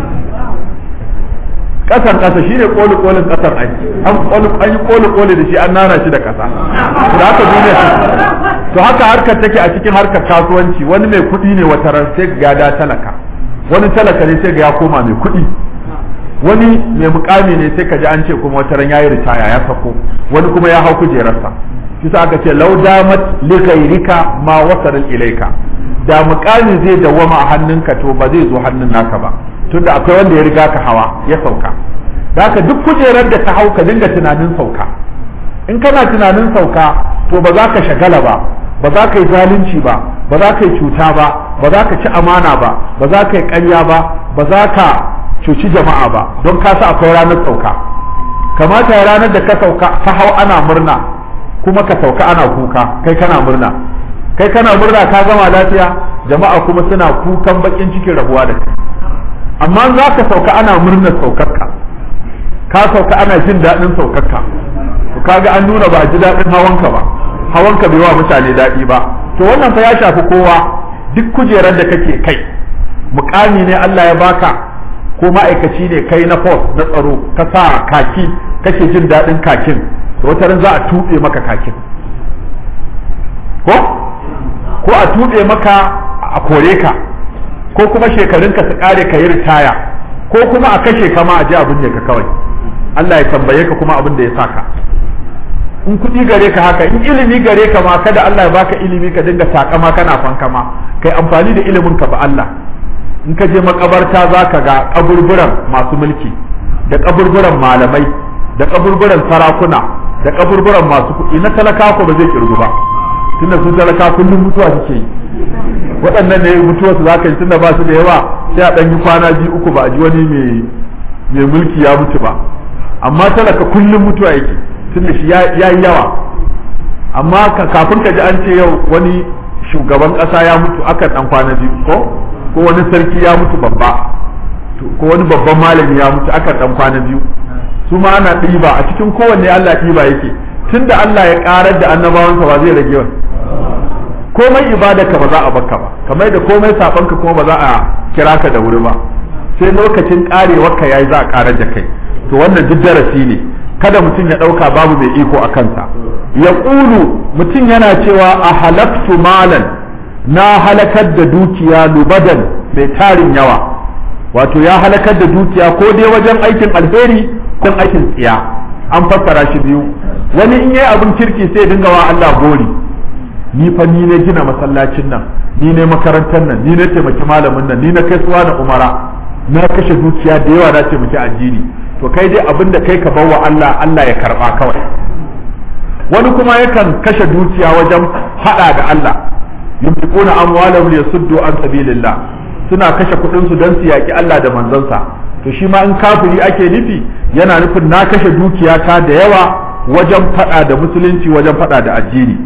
ƙasan ƙasa shine ƙoli ƙolin ƙasar ai an yi ƙoli ƙoli da shi an nana shi da ƙasa da haka duniya to haka harkar take a cikin harkar kasuwanci wani mai kuɗi ne wata ran sai ga da talaka wani talaka ne sai ga ya koma mai kuɗi wani mai mukami ne sai ka ji an ce kuma wata ran yayi ritaya ya sako wani kuma ya hau kujerarsa kisa aka ce lau damat li ghayrika ma wasala ilayka da mukami zai dawama a hannunka to ba zai zo hannun naka ba tunda akwai wanda ya riga ka hawa ya sauka da haka duk kujerar da ka hau ka dinga tunanin sauka in kana tunanin sauka to ba za ka shagala ba ba za ka yi zalunci ba ba za ka yi cuta ba ba za ka ci amana ba ba za ka yi ƙarya ba ba za ka cuci jama'a ba don ka sa akwai ranar sauka kamata ya ranar da ka sauka ka hau ana murna kuma ka sauka ana kuka kai kana murna kai kana murna ka gama lafiya jama'a kuma suna kukan bakin cikin rabuwa da kai amma za ka sauka ana murnar saukarka ka sauka ana jin daɗin saukarka to kaga an nuna ba ji daɗin hawanka ba hawanka bai wa mutane daɗi ba to wannan fa ya shafi kowa duk kujerar da kake kai mukami ne Allah ya baka ko ma'aikaci ne kai na force na tsaro ka sa kaki kake jin daɗin kakin to wata ran za a tuɓe maka kakin ko ko a tuɓe maka a kore ka ko kuma shekarunka su ƙare ka yi ritaya ko kuma a kashe ka ma a ji abin ne ka kawai Allah ya tambaye ka kuma abin da ya saka in kuɗi gare ka haka in ilimi gare ka ma kada Allah ya baka ilimi ka dinga takama kana fankama kai amfani da ilimin ka ba Allah in ka je makabarta za ka ga kaburburan masu mulki da kaburburan malamai da kaburburan sarakuna da kaburburan masu kuɗi na talaka ko ba zai kirgu ba tunda su talaka kullum mutuwa suke yi waɗannan ne mutuwa su zaka yi tunda ba su da yawa sai a ɗan yi kwana biyu uku ba a ji wani mai mulki ya mutu ba amma talaka kullum mutuwa yake tunda shi ya yi yawa amma kafin ka ji an ce yau wani shugaban ƙasa ya mutu akan ɗan kwana biyu ko ko wani sarki ya mutu babba ko wani babban malami ya mutu akan ɗan kwana biyu su ma ana ɗiba a cikin kowanne Allah ɗiba yake tunda Allah ya ƙarar da annabawansa ba zai rage wani komai ibadarka ba za a baka ba kamar da komai sabanka kuma ba za a kira ka da wuri ba sai lokacin karewarka yayi za a karar da kai to wannan duk darasi ne kada mutum ya dauka babu mai iko a kansa ya ƙulu mutum yana cewa a halaktu malan na halakar da dukiya lubadan mai tarin yawa wato ya halakar da dukiya ko dai wajen aikin alheri ko aikin tsiya an fassara shi biyu wani in yayi abin kirki sai dinga wa Allah gori ni fa ni ne gina masallacin nan ni ne makarantar nan ni ne taimaki malamin nan ni na kai suwa da umara na kashe dukiya da yawa na taimaki addini to kai dai abin da kai ka bawa Allah Allah ya karba kawai wani kuma yakan kashe dukiya wajen hada da Allah yunfiquna amwalahum liyasuddu an sabilillah suna kashe kuɗin su don su yaki Allah da manzansa to shi ma in kafiri ake nufi yana nufin na kashe dukiyata da yawa wajen fada da musulunci wajen fada da addini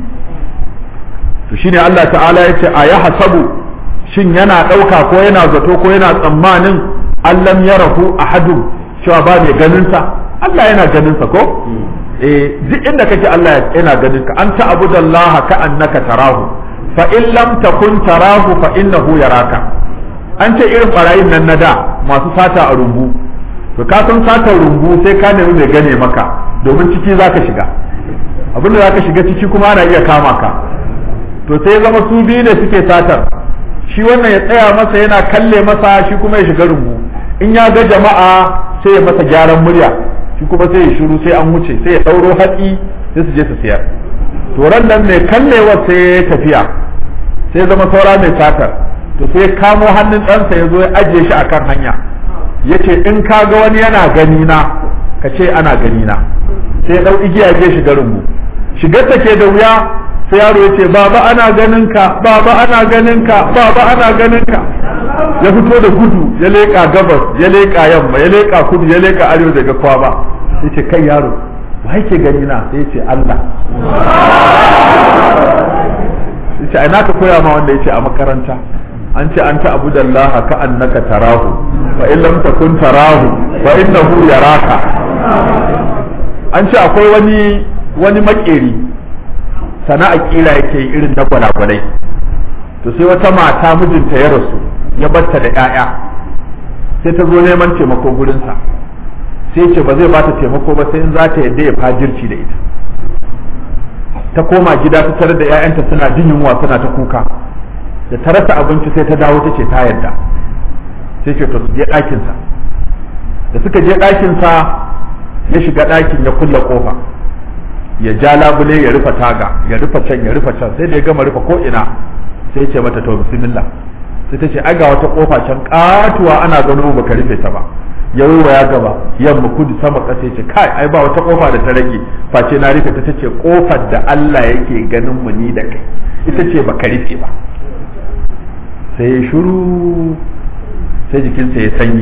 to shine Allah ta'ala ya ce a ya hasabu shin yana ɗauka ko yana zato ko yana tsammanin allam ya rahu ahadu cewa ba mai ganinsa Allah yana ganinsa ko eh duk inda kake Allah yana ganin ka anta abudallaha ka annaka tarahu fa in lam takun tarahu fa innahu yaraka an ce irin barayin nan na da masu sata a rumbu to ka san satar rumbu sai ka nemi mai gane maka domin ciki zaka shiga abinda zaka shiga ciki kuma ana iya kama ka to sai zama su biyu ne suke satar shi wannan ya tsaya masa yana kalle masa shi kuma ya shiga rumbu in ya ga jama'a sai ya masa gyaran murya shi kuma sai ya shiru sai an wuce sai ya ɗauro hatsi sai su je su siyar to ran nan mai kallewa sai ya tafiya sai zama saura mai satar to sai kamo hannun ɗansa ya zo ya ajiye shi akan hanya ya ce in ka ga wani yana gani na ka ce ana gani na sai ya ɗau igiya ya je shiga rumbu shigar ta ke da wuya sai yaro ya ce baba ana ganin ka baba ana ganin ka baba ana ganin ka ya fito da gudu ya leƙa gabas ya leƙa yamma ya leƙa kudu ya leƙa arewa daga kwa ba ya ce kai yaro wa yake gani na sai ya ce Allah ya ce ina ka koya ma wanda ya ce a makaranta an ce an ta abu da Allah ka annaka tarahu fa in lam takun tarahu fa innahu yaraka an ce akwai wani wani makeri sana'a kila yake irin na gwalagwalai to sai wata mata mijinta ya rasu ya batta da 'ya'ya sai ta zo neman taimako gurinsa sai ce ba zai ba ta taimako ba sai in za ta yadda ya fajirci da ita ta koma gida ta tarar da 'ya'yanta suna jin yunwa suna ta kuka da ta rasa abinci sai ta dawo ta ce ta yadda sai ce to su je ɗakinsa da suka je ɗakinsa ya shiga ɗakin ya kulle kofa ya ja labule ya rufe taga ya rufe can ya rufe can sai da ya gama rufe ko ina sai ce mata to bismillah sai ta ce ai ga wata kofa can katuwa ana gano baka rufe ta ba ya ya gaba yamma kudu sama ƙasa ya ce kai ai ba wata kofa da ta rage face na rufe ta tace kofar da Allah yake ganin mu ni da kai ita ce baka rufe ba sai ya shiru sai jikinsa ya sanyi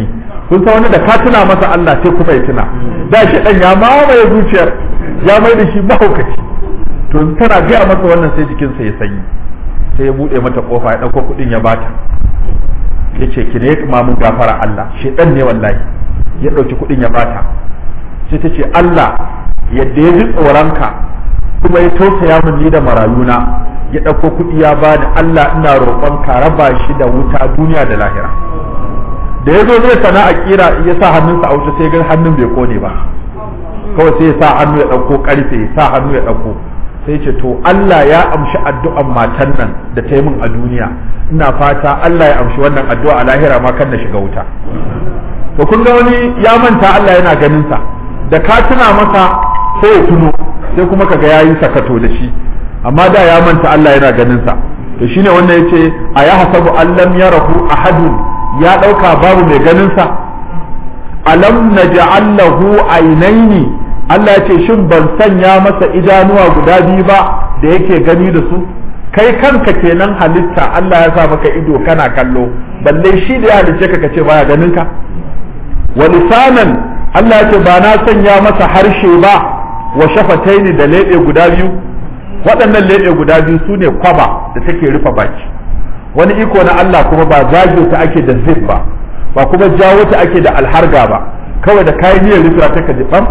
kun san wani da ka tuna masa Allah sai kuma ya tuna da shi dan ya mamaye zuciyar ya mai da shi mahaukaci to tana gaya masa wannan sai jikinsa ya sanyi sai ya bude mata kofa ya dauko kudin ya bata ya ce ki ne kuma mun gafara Allah shedan ne wallahi ya dauki kudin ya bata sai ta ce Allah yadda ya ji tsoronka kuma ya tausaya min ni da marayuna ya dauko kudi ya bani Allah ina roƙon ka raba shi da wuta duniya da lahira da ya zo zai sana'a kira ya sa hannunsa a wuta sai ga hannun bai kone ba kawai sai ya sa hannu ya dauko karfe ya sa hannu ya dauko sai ce to Allah ya amshi addu'an matan nan da ta yi min a duniya ina fata Allah ya amshi wannan addu'a a lahira ma kan na shiga wuta to kun ga wani ya manta Allah yana ganin sa da ka tuna masa sai ya tuno sai kuma kaga yayi sakato da shi amma da ya manta Allah yana ganin sa to shine wannan yace a ya hasabu allam yarahu ahadun ya dauka babu mai ganin sa alam naj'al lahu aynaini Allah ya ce shin ban sanya masa idanuwa guda biyu ba da yake gani da su kai kanka kenan halitta Allah ya sa maka ido kana kallo balle shi da ya halice ka kace baya ganin ka wa lisanan Allah ya ce ba na sanya masa harshe ba wa shafataini da lebe guda biyu waɗannan lebe guda biyu su ne kwaba da take rufe baki wani iko na Allah kuma ba zage ta ake da zib ba ba kuma jawo ta ake da alharga ba kawai da kayan niyyar rufe ta ka ji bam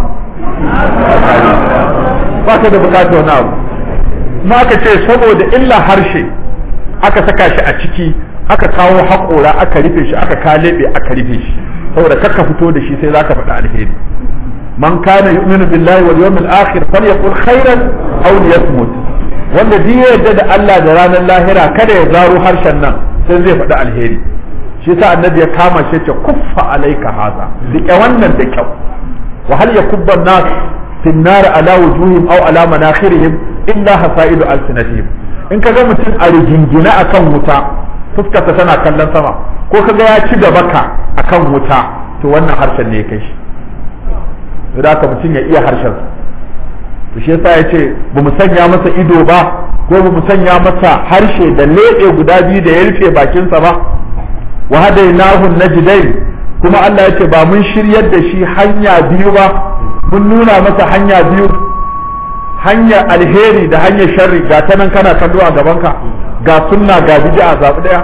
ba ka da bukatar wani abu ma aka ce saboda illa harshe aka saka shi a ciki aka kawo haƙora aka rufe shi aka kalebe aka rufe shi saboda kakka fito da shi sai zaka faɗi alheri man kana yu'minu billahi wal yawmil akhir falyaqul khairan aw liyasmut wanda duk ya yarda da Allah da ranar lahira kada ya zaro harshen nan sai zai faɗi alheri shi yasa annabi ya kama shi ce kuffa alaika haza rike wannan da kyau wa hal yakubba an-nas fi an-nar ala wujuhihim aw ala manakhirihim illa hasaidu alsinatihim in kaga mutum a rigingina akan wuta fuskarsa tana kallon sama ko kaga ya ci gaba ka akan wuta to wannan harshen ne ya kai shi da haka mutum ya iya harshen to shi yasa ya ce ba mu sanya masa ido ba ko ba mu sanya masa harshe da leɓe guda biyu da ya rufe bakinsa ba wa hadainahu najdain kuma Allah ya ce ba mun shiryar da shi hanya biyu ba mun nuna masa hanya biyu hanyar alheri da hanyar sharri ga ta nan kana kallo a gabanka ga sunna ga bid'a zabi daya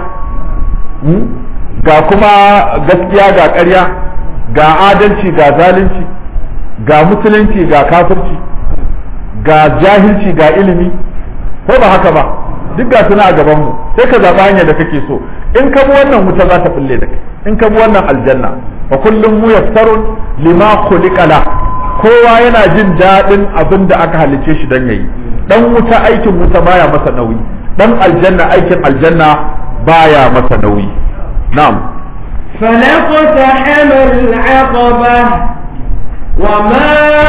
ga kuma gaskiya ga ƙarya ga adalci ga zalunci ga musulunci ga kafirci ga jahilci ga ilimi ko ba haka ba duk ga suna a gaban mu sai ka zaɓi hanyar da kake so in ka bi wannan wuta za ta bulle da kai in ka bi wannan aljanna fa kullum mu yassarun lima khuliqala kowa yana jin daɗin abin da aka halice shi dan yayi dan wuta aikin wuta baya masa nauyi dan aljanna aikin aljanna baya masa nauyi na'am فلقتحم العقبة وما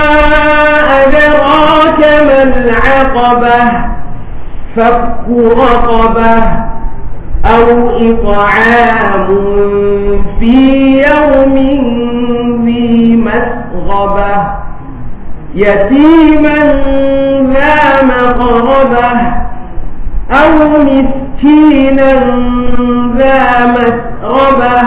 أدراك ما العقبة فك رقبة أو إطعام في يوم ذي مسغبة يتيما ذا مقربة أو مسكينا ذا مسربة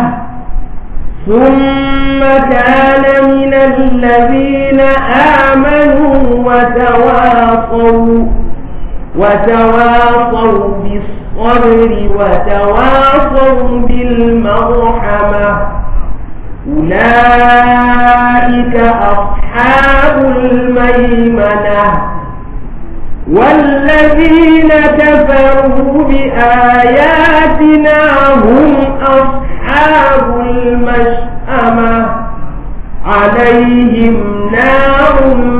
ثم كان من الذين آمنوا وتواصوا وتواصوا بالصبر وتواصوا بالمرحمة أولئك أصحاب الميمنة والذين كفروا بآياتنا هم أصحاب المشأمة عليهم نار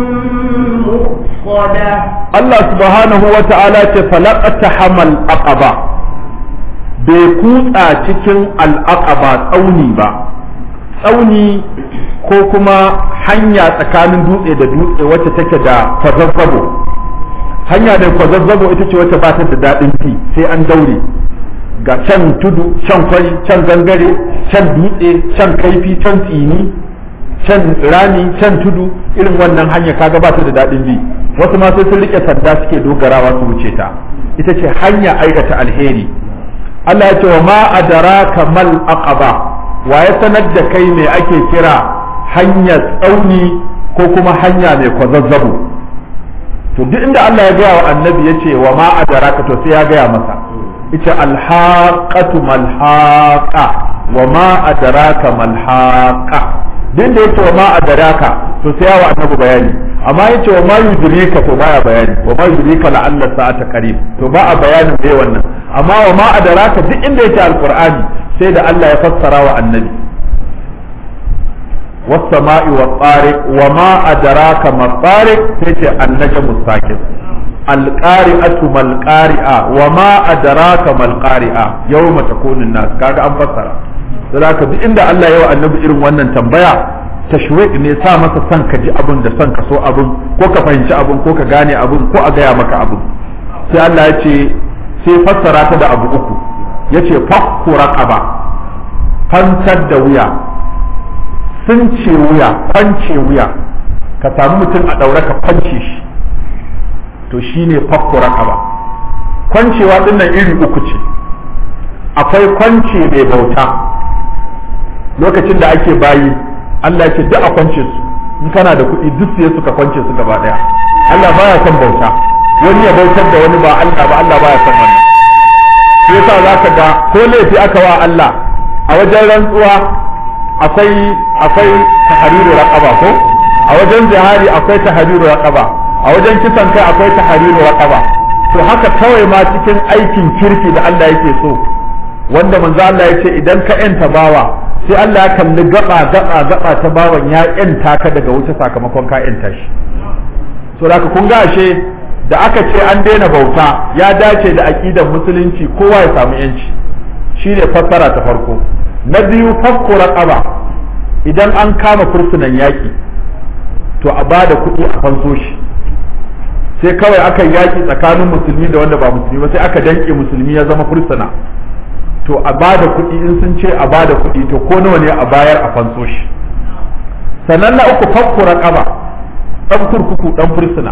مؤصدة Allah subhanahu wa ta'ala ce falaqata hamal aqaba bai kutsa cikin al'aqaba tsauni ba tsauni ko kuma hanya tsakanin dutse da dutse wacce take da kwazazzabo hanya da kwazazzabo ita ce wacce ba ta da daɗin fi sai an daure ga can tudu can kwari can gangare can dutse can kaifi can tsini can rami can tudu irin wannan hanya kaga ba ta da daɗin bi wasu ma sai sun rike sanda suke dogarawa su wuce ta ita ce hanya aikata alheri Allah ya ce wa ma adraka mal aqaba wa ya sanar da kai me ake kira hanyar tsauni ko kuma hanya mai kwazazzabu to duk inda Allah ya gaya wa annabi ya ce wa ma adaraka to sai ya gaya masa ita alhaqatu malhaqa wa ma adaraka malhaqa duk da yace wa ma adaraka to sai ya wa annabi bayani amma yace wa ma yudrika to baya bayani wa ma yudrika la'alla sa'ata qarib to ba a bayanin dai wannan amma wa ma adaraka duk inda yake alqur'ani sai da Allah ya fassara wa annabi والسماء والطارق وما أدراك ما الطارق تيجي النجم الساكن القارئة ما القارئة وما أدراك ما القارئة يوم تكون الناس كاga an fassara zaka duk inda Allah ya wa annabi irin wannan tambaya tashwiq ne sa masa son ka ji abin da son ka so abin ko ka fahimci abin ko ka gane abin ko a gaya maka abin sai Allah ya ce sai fassara ta da abu uku yace fakku raqaba fantar da wuya sun ce wuya kwance wuya ka samu mutum a ɗaure ka kwance shi to shine fakku raqaba kwancewa dinnan iri uku ce akwai kwance mai bauta lokacin da ake bayi Allah ya ce duk a kwance su in kana da kuɗi duk sai suka kwance su gaba ɗaya Allah baya son bauta wani ya bautar da wani ba Allah ba Allah baya son wannan shi yasa zaka ga ko laifi aka wa Allah a wajen rantsuwa akwai akwai tahriru raqaba ko a wajen jihari akwai tahriru raqaba a wajen kisan kai akwai tahriru raqaba to haka kawai ma cikin aikin kirki da Allah yake so wanda manzo Allah ya ce idan ka yanta bawa sai Allah ya kalli gaba gaba gaba ta bawan ya yanta ka daga wuta sakamakon ka yanta shi so da kun ga ashe da aka ce an daina bauta ya dace da aqidar musulunci kowa ya samu yanci shine fassara ta farko na biyu fakku raqaba idan an kama fursunan yaki to a bada kuɗi a fanso shi sai kawai aka yaki tsakanin musulmi da wanda ba musulmi ba sai aka danke musulmi ya zama fursuna to a bada kuɗi in sun ce a bada kuɗi to ko nawa ne a bayar a fanso shi sannan na uku fakku raqaba dan kurkuku dan fursuna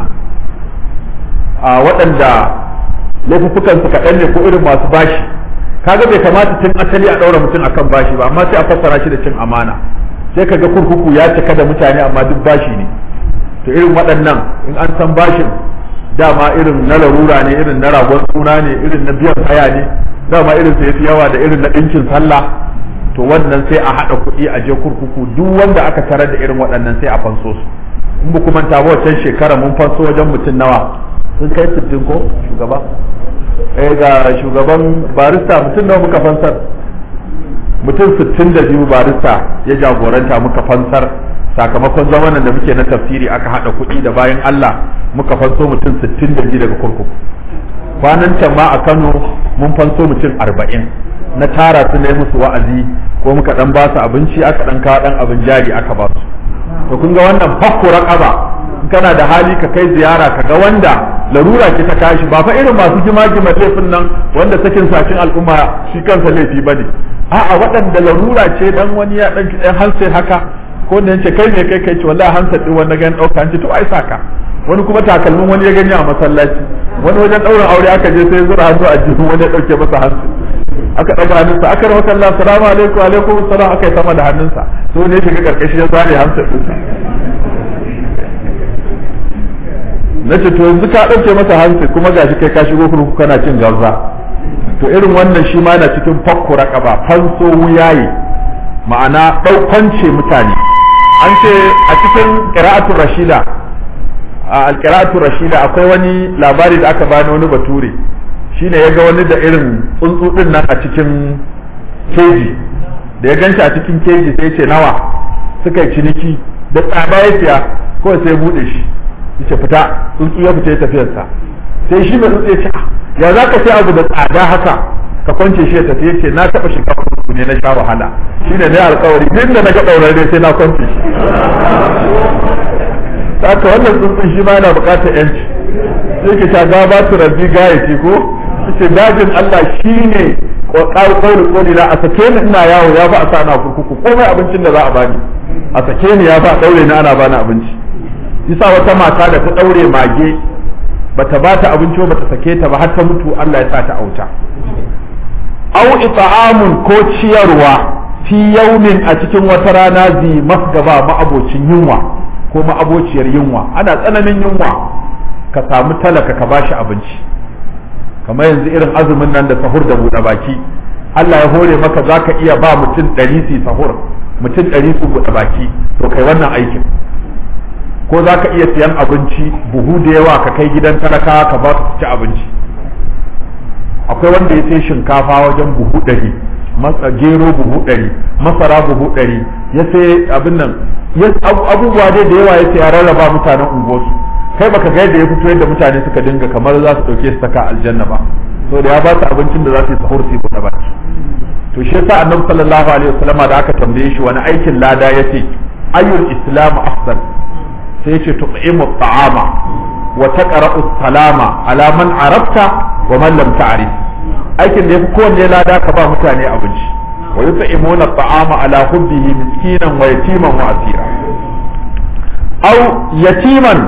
a waɗanda laifukan su kaɗan ne ko irin masu bashi kaga bai kamata tun asali a ɗaura mutum akan bashi ba amma sai a fassara shi da cin amana sai kaga kurkuku ya cika da mutane amma duk bashi ne to irin waɗannan in an san bashin dama irin na larura ne irin na ragon suna ne irin na biyan haya ne dama irin sai fi yawa da irin na ɗinkin sallah to wannan sai a haɗa kuɗi a je kurkuku duk wanda aka tarar da irin waɗannan sai a fanso su in ba kuma ta wancan shekara mun fanso wajen mutum nawa sun kai sittin ko shugaba eh ga shugaban barista mutum nawa muka fansar mutum sittin da biyu barista ya jagoranta muka fansar sakamakon zamanin da muke na tafsiri aka haɗa kuɗi da bayan Allah muka fanso mutum sittin da biyu daga kurkuku kwanan can ma a Kano mun fanso mutum arba'in na tara su ne musu wa'azi ko muka dan ba su abinci aka dan kawo dan abin jari aka ba su to kun ga wannan fakku raqaba kana da hali ka kai ziyara ka ga wanda larura ce ta kashi ba fa irin masu gima-gima laifin nan wanda sakin sakin al'umma shi kansa laifi bane a'a waɗanda larura ce dan wani ya dan ɗan hanse haka ko da yace kai ne kai kai ce wallahi hansa din wanda gan dauka an ce to ai saka wani kuma takalmin wani ya gani a masallaci wani wajen ɗaurin aure aka je sai zura hannu a jikin wani ya ɗauke masa hansu aka ɗaga hannunsa aka rawa sallah salamu alaikum alaikum salam aka yi sama da hannunsa so ne shiga karkashi ya zare hansa ɗinsa na ce to yanzu ka ɗauke masa hansi kuma gashi kai ka shigo kurkuku kana cin gauza to irin wannan shi ma yana cikin fakku raƙaba fanso wuyaye ma'ana ɗaukance mutane an ce a cikin ƙira'atun rashida a alƙira'atun rashida akwai wani labari da aka bani wani bature shine ya ga wani da irin tsuntsu ɗin nan a cikin keji da ya ganshi a cikin keji sai ce nawa suka yi ciniki da tsada ya siya kawai sai buɗe shi yace fita tsuntsu ya fita ya tafiyarsa sai shi mai tsuntsu ya ce ya za ka sai abu da tsada haka ka kwance shi ya tafi ya ce na taɓa shiga kurkuku ne na sha wahala shi ne na alkawari duk da na ga ɗaurare sai na kwance shi haka wannan tsuntsun shi ma yana buƙatar yanci sai ke ta ga ba su rabbi gayati ko ce dajin Allah shi ne ƙauri ƙoli na a sake ni ina yawo ya fa a sa na kurkuku komai abincin da za a bani a sake ni ya fa a ɗaure ni ana bani abinci yasa wata mata da ta daure mage bata ba ta abinci ba ta sake ta ba har ta mutu Allah ya sa ta auta au ita'amun ko ciyarwa fi yaumin a cikin wata rana zi masgaba ma'abocin yunwa ko ma'abociyar yunwa ana tsananin yunwa ka samu talaka ka bashi abinci kamar yanzu irin azumin nan da sahur da buɗe baki Allah ya hore maka za ka iya ba mutum ɗari su sahur mutum ɗari su buɗe baki to kai wannan aikin ko za ka iya siyan abinci buhu da yawa ka kai gidan talakawa ka ba su ci abinci akwai wanda ya sai shinkafa wajen buhu ɗari masa gero buhu ɗari masara buhu ɗari ya sai abin nan abubuwa dai da yawa ya sai ya rarraba mutanen unguwarsu kai baka ga yadda ya fito yadda mutane suka dinga kamar za su ɗauke su saka aljanna ba so da ya ba su abincin da za su yi sahur su yi buɗe baki to shi yasa annabi sallallahu alaihi wasallama da aka tambaye shi wani aikin lada yace ayyul islamu afdal sai yace tu'imu ta'ama wa taqra'u salama ala man arafta wa man lam ta'rif aikin da yafi kowanne lada ka ba mutane abinci wa yut'imuna ta'ama ala hubbihi miskinan wa yatiman wa asira aw yatiman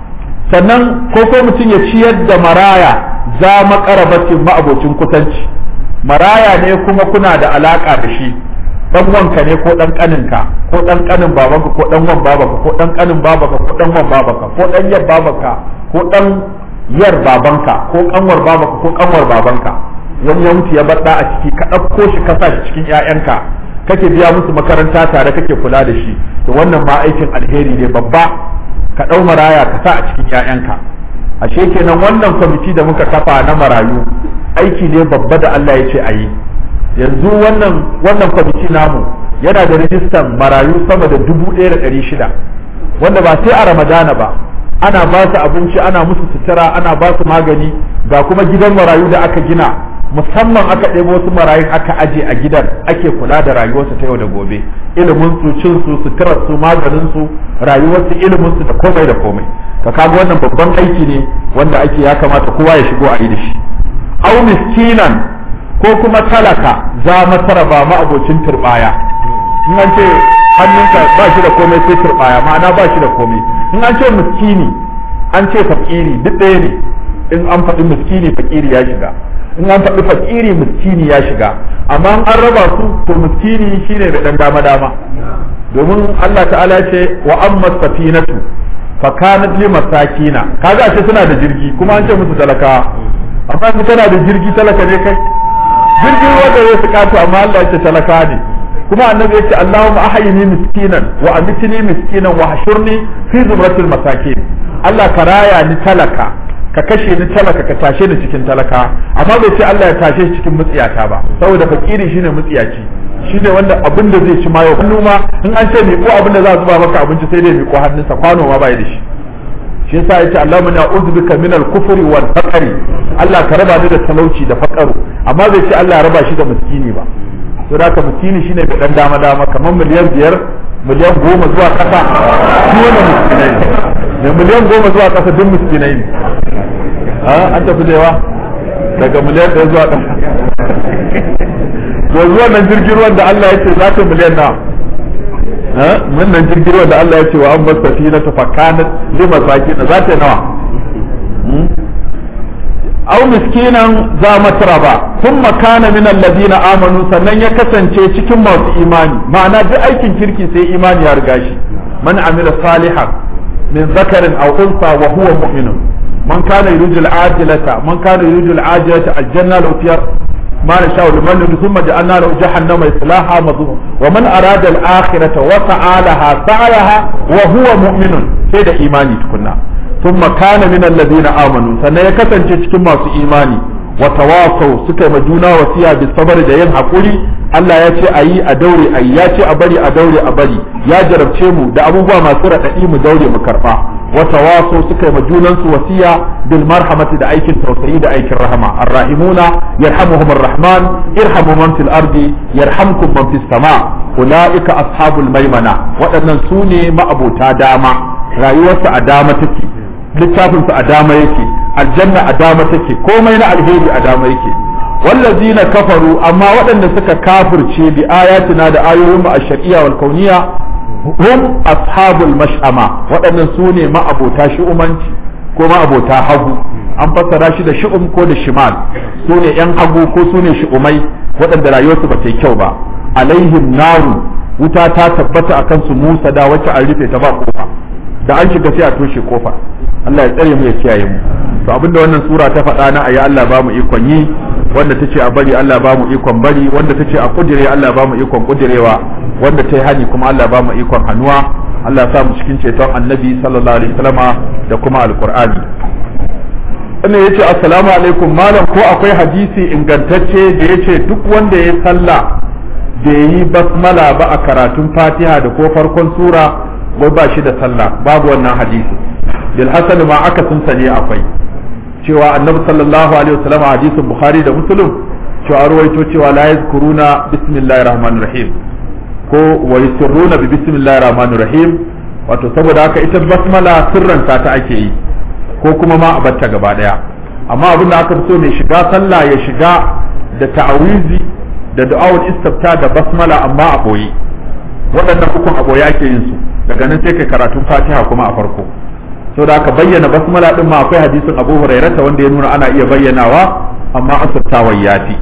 sannan ko ko mutum ya ciyar da maraya za maƙarabatin ma'abocin kusanci maraya ne kuma kuna da alaka da shi dan wanka ne ko dan kaninka ko dan kanin babanka ko dan wan babanka ko dan kanin babanka ko dan wan babanka ko dan yar babanka ko dan yar babanka ko kanwar babanka ko kanwar babanka wani ya mutu ya bar da a ciki ka ɗauko shi ka sa shi cikin ƴaƴanka kake biya musu makaranta tare kake kula da shi to wannan ma aikin alheri ne babba ka ɗau maraya ka sa a cikin ƴaƴanka ashe kenan wannan kwamiti da muka kafa na marayu aiki ne babba da Allah ya ce a yi yanzu wannan wannan kwamiti namu yana da rijistan marayu sama da dubu ɗaya da ɗari shida wanda ba sai a ramadana ba ana ba su abinci ana musu sutura ana ba su magani ga kuma gidan marayu da aka gina musamman aka ɗebo wasu marayun aka aje a gidan ake kula da rayuwarsu ta yau da gobe ilimin su cin su suturar su maganin su rayuwarsu ilimin su da komai da komai ka kaga wannan babban aiki ne wanda ake ya kamata kowa ya shigo a yi da shi au miskinan ko kuma talaka za masara ba ma'abocin turbaya in an ce hannunka ba shi da komai sai turbaya ma'ana ba shi da komai in an ce miskini an ce fakiri duk ɗaya ne in an faɗi miskini fakiri ya shiga in an faɗi fakiri miskini ya shiga amma an raba su to miskini shine da ɗan dama dama domin Allah ta'ala ce wa amma safinatu fa kanat li masakina kaga ce suna da jirgi kuma an ce musu talaka amma in kana da jirgi talaka ne kai jirgin wanda ya su kato amma Allah ya ce talaka ne kuma annabi ya ce Allahumma ahyini miskinan wa amitni miskinan wa hashurni fi zumratil masakin Allah ka raya ni talaka ka kashe ni talaka ka tashe ni cikin talaka amma bai ce Allah ya tashe shi cikin mutsiyata ba saboda fakiri shine mutsiyaci shine wanda abin da zai ci ma yau hannu ma in an ce miƙo abin da za a zuba maka abinci sai dai miƙo hannunsa kwano ma bai da shi shi yasa yace Allahumma na uzbika min al-kufri wal faqri Allah ka raba ni da talauci da faqaru amma bai ce Allah ya raba shi da miskini ba to da ka miskini shine mai dan dama dama kamar miliyan biyar miliyan goma zuwa kasa shi wannan miskinai ne miliyan goma zuwa kasa duk miskinai ne an tafi da yawa daga miliyan ɗaya zuwa ɗaya to zuwa nan jirgin ruwan da Allah ya ce za ta miliyan na mun nan jirgin ruwan da Allah ya ce wa an basta fi na tafakanat li masakin za ta nawa aw miskinan za matraba thumma kana min alladhina amanu sannan ya kasance cikin masu imani ma'ana duk aikin kirki sai imani ya riga shi man amila salihan min zakarin aw unsa wa huwa mu'minun من كان يريد العاجلة من كان يريد العاجلة الجنة لو فيها ما نشاء لمن ثم جعلنا له جهنم يصلاها مظلوم ومن أراد الآخرة وسعى لها سعيها وهو مؤمن سيد إيماني تكنا ثم كان من الذين آمنوا سنة يكسن cikin masu imani watawasau suka ma juna wasiya bi sabar da yin hakuri Allah ya ce ayi a daure ayi ya ce a bari a daure a bari ya jarabce mu da abubuwa masu raɗaɗi mu daure mu karɓa watawasau suka ma junan su wasiya bil marhamati da aikin tausayi da aikin rahama arrahimuna yarhamuhum arrahman irhamu man fil ardi yarhamkum man fis sama ulaika ashabul maimana waɗannan su ne ma'abota dama rayuwarsu a dama take littafinsu a dama yake aljanna a dama take komai na alheri a dama yake wallazina kafaru amma waɗanda suka kafirce bi ayatina da ayoyin mu ash-shar'iyya wal kauniyya hum ashabul mash'ama waɗannan su ne ma'abota shi'umanci ko ma'abota hagu an fassara shi da shi'um ko da shimal su ne yan hagu ko su ne shi'umai waɗanda rayuwarsu ba ta yi kyau ba alaihim naru wuta ta tabbata akan su Musa da wacce an rufe ta ba kofa da an shiga sai a toshe kofa Allah ya tsare mu ya kiyaye mu to abinda wannan sura ta faɗa na ayi Allah ba mu ikon yi wanda tace a bari Allah ba mu ikon bari wanda tace a kudire Allah ba mu ikon kudirewa wanda ta yi hani kuma Allah ba mu ikon hannuwa Allah ya sa mu cikin ceton annabi sallallahu alaihi wasallama da kuma alqur'ani wannan yace assalamu alaikum malam ko akwai hadisi ingantacce da yace duk wanda ya sallah da yi basmala ba a karatun fatiha da ko farkon sura ko ba shi da sallah babu wannan hadisi bil hasan ma aka sun sane akwai cewa annabi sallallahu alaihi wasallam hadisin bukhari da muslim cewa ruwaito cewa la yazkuruna bismillahir rahmanir rahim ko wa yusirruna bi bismillahir rahmanir rahim wato saboda haka ita basmala sirranta ta ake yi ko kuma ma a batta gaba daya amma abin da aka so mai shiga sallah ya shiga da ta'awizi da du'awul istifta da basmala amma a boye waɗannan hukun a boye ake yin su daga nan sai kai karatun fatiha kuma a farko so da aka bayyana basmala din ma akwai hadisin abu hurairata wanda ya nuna ana iya bayyanawa amma asirtawa yafi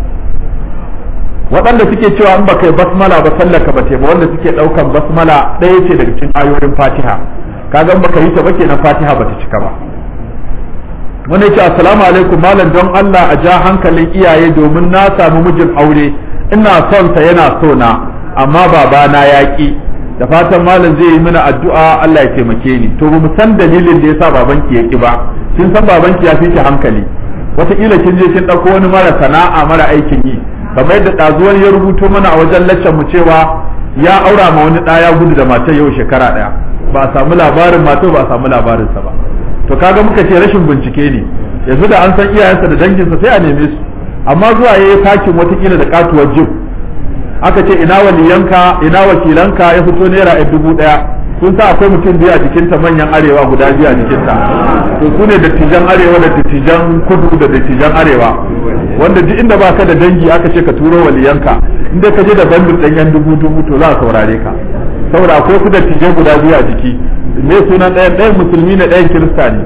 waɗanda suke cewa in baka yi basmala ba sallaka ba ba wanda suke ɗaukan basmala ɗaya ce daga cikin ayoyin fatiha kaga in baka yi ta ba kenan fatiha bata cika ba wanda yace assalamu alaikum malam don Allah a ja hankalin iyaye domin na samu mijin aure ina son sa yana so na amma babana ya ki da fatan malam zai yi mana addu'a Allah ya taimake ni to mu san dalilin da yasa babanki ya ki ba kin san babanki ya fi ki hankali wataƙila kin je kin ɗauko wani mara sana'a mara aikin yi kamar yadda ɗazuwar ya rubuto mana a wajen laccan mu cewa ya aura ma wani ɗaya gudu da matar yau shekara ɗaya ba a samu labarin matar ba a samu labarinsa ba to kaga muka ce rashin bincike ne yanzu da an san iyayensa da danginsa sai a neme su amma zuwa yayi fakin watakila da katuwar jib aka ce ina waliyanka ina wakilanka ya fito naira a dubu daya kun sa akwai mutum biyu a jikinta manyan arewa guda biyu a jikinta to su ne dattijan arewa da dattijan kudu da dattijan arewa wanda duk inda baka da dangi aka ce ka turo waliyanka inda ka je da bandin ɗan yan dubu dubu to za a saurare ka saboda akwai su dattijai guda biyu a jiki me sunan ɗayan ɗayan musulmi ne ɗayan kirista ne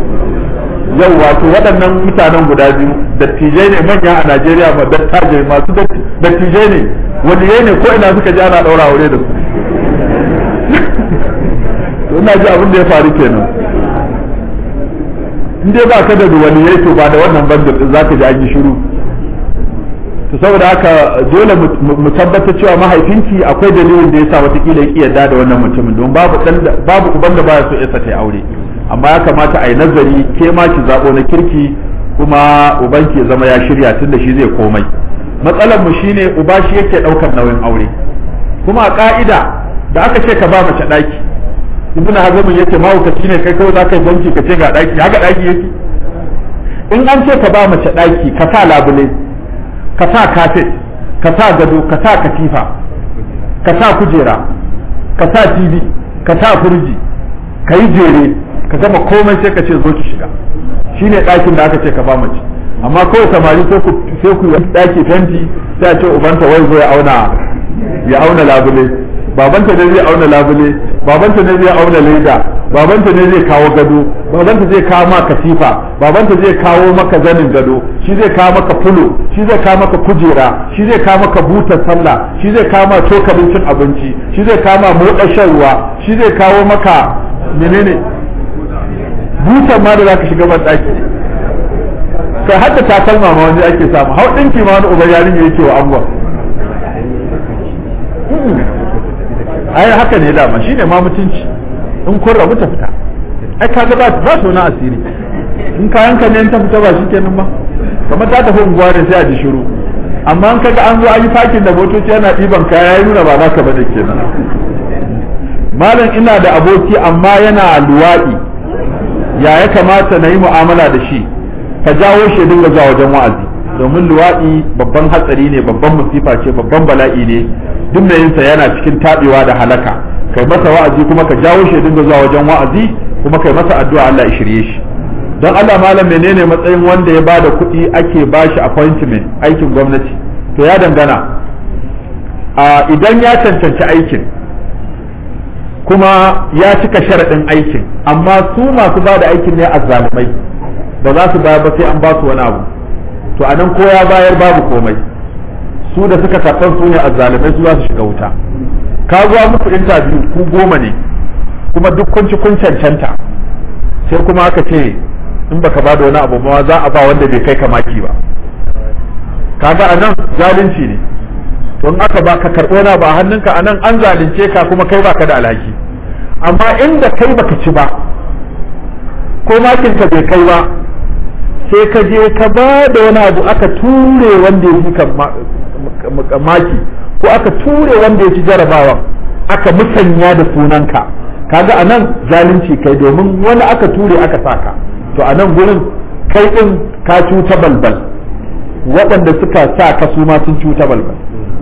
yau wato waɗannan mutanen guda biyu dattijai ne manya a Najeriya ma dattajai masu dattijai ne waliyai ne ko ina suka ji ana ɗaura aure da su to ina ji abin da ya faru kenan in dai ba ka da waliyai to ba da wannan bandar din zaka ji an yi shiru to saboda haka dole mu tabbatar cewa mahaifinki akwai dalilin da yasa watakila ya yarda da wannan mutumin don babu babu uban da baya so ya ta aure amma ya kamata a yi nazari ke ma ki zabo na kirki kuma ubanki ya zama ya shirya tunda shi zai komai matsalar mu shine uba shi yake daukar nauyin aure kuma a ka'ida da aka ce ka ba mace daki ibn hazm yake mahaukaci ne kai kawai zaka yi banki ka ce ga daki haka daki yake in an ce ka ba mace daki ka sa labule ka sa kafet ka sa gado ka sa katifa ka sa kujera ka sa tv ka sa firji ka yi jere ka gama komai sai ka ce zo ki shiga shine ɗakin da aka ce ka ba mace amma kawai samari sai ku sai ku yi ɗaki fenti sai a ce ubanta wai zo ya auna ya auna labule babanta ne zai auna labule babanta ne zai auna leda babanta ne zai kawo gado babanta zai kawo maka katifa babanta zai kawo maka zanin gado shi zai kawo maka fulo shi zai kawo maka kujera shi zai kawo maka butar sallah shi zai kawo maka cokalin cin abinci shi zai kawo maka moɗa shan ruwa shi zai kawo maka menene butar ma da zaka shiga ban daki kai hadda takalma ma wani ake samu hau ɗinki ma wani uban yarinya yake wa angon ai haka ne dama shine ma mutunci in kun rabu ta fita ai kaga ba ba su na asiri in kayan ka ne ta fita ba shikenan ba kamar ta tafi unguwa ne sai a ji shiru amma in kaga an zo an yi fakin da motoci yana ɗiban kaya ya nuna ba naka bane kenan malam ina da aboki amma yana luwaɗi ya ya kamata na yi mu'amala da shi ka jawo shi dinga zuwa wajen wa'azi domin luwaɗi babban hatsari ne babban musifa ce babban bala'i ne duk mai yinsa yana cikin taɓewa da halaka kai masa wa'azi kuma ka jawo shi dinga zuwa wajen wa'azi kuma kai masa addu'a Allah ya shirye shi don Allah malam menene matsayin wanda ya bada kuɗi ake bashi appointment aikin gwamnati to ya dangana a idan ya cancanci aikin kuma ya cika sharaɗin aikin amma su masu bada aikin ne azzalumai ba za su bayar ba sai an ba su wani abu to anan ko ya bayar babu komai su da suka karɓar su ne azzalimai su za su shiga wuta ka zuwa muku interview ku goma ne kuma duk kun ci kun cancanta sai kuma aka ce in baka ba da wani abu ma za a ba wanda bai kai ka maki ba kaga anan zalunci ne to in aka ba ka karɓo na ba hannunka anan an zalunce ka kuma kai baka da alhaki amma inda kai baka ci ba ko makin ka bai kai ba sai ka je ka ba da wani abu aka ture wanda ya fi ka maki ko aka ture wanda ya ci jarabawan aka musanya da sunanka kaga a nan zalunci kai domin wani aka ture aka saka to a nan gurin kai din ka cuta balbal waɗanda suka sa ka su ma sun cuta balbal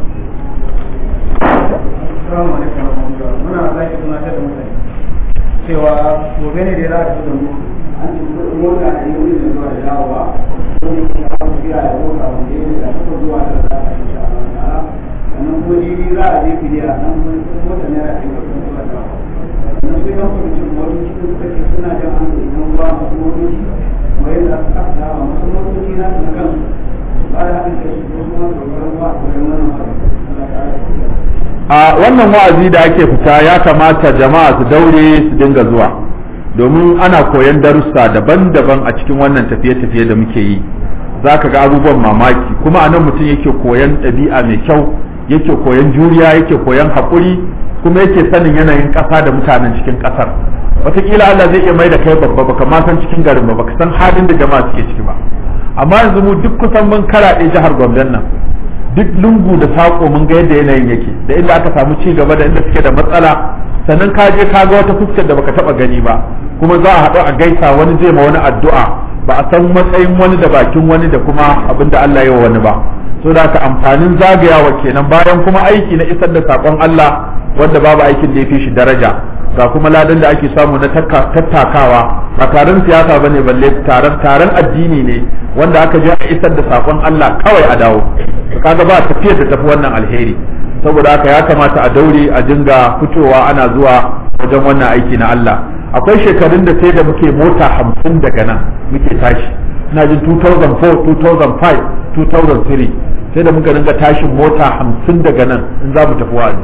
cewa gobe ne da za a ci da mu an ci kudin mota da yi wurin zuwa da dawowa wani ke kawo tafiya da mota wanda ya da suka zuwa da za a yi ta'ala sannan ko jibi za a je filiya nan wani mota ne a cikin kudin zuwa da sannan sai yan kwamitin wani cikin suka ce suna jan an da idan ruwa masu motoci kuma yadda aka kasa dawa masu motoci na su na kansu ba da haɗin kai su kuma dogaran ruwa a wurin wannan haɗin Allah ta'ala a wannan wa'azi da ake fita ya kamata jama'a su daure su dinga zuwa domin ana koyan darussa daban-daban a cikin wannan tafiye-tafiye da muke yi za ka ga abubuwan mamaki kuma a nan mutum yake koyan ɗabi'a mai kyau yake koyan juriya yake koyan haƙuri kuma yake sanin yanayin ƙasa da mutanen cikin ƙasar wataƙila Allah zai iya mai da kai babba baka ma san cikin garin ba baka san halin da jama'a suke ciki ba amma yanzu mu duk kusan mun karaɗe jihar Gombe nan duk lungu da saƙo mun ga yadda yanayin yake da inda aka samu ci gaba da inda suke da matsala sannan ka je ka ga wata fuskar da baka taba gani ba kuma za a haɗu a gaisa wani zai ma wani addu'a ba a san matsayin wani da bakin wani da kuma abin da Allah ya wa wani ba so da haka amfanin zagayawa kenan bayan kuma aiki na isar da saƙon Allah wanda babu aikin da ya fi shi daraja ga kuma ladan da ake samu na tattakawa ba taron siyasa ba ne balle taron taron addini ne wanda aka je a isar da sakon Allah kawai a dawo kaga ba tafiyar da tafi wannan alheri saboda haka ya kamata a daure a dinga fitowa ana zuwa wajen wannan aiki na Allah akwai shekarun da sai da muke mota hamsin daga nan muke tashi ina jin 2004 2005 2003 sai da muka dinga tashin mota hamsin daga nan in za mu tafi wa'azi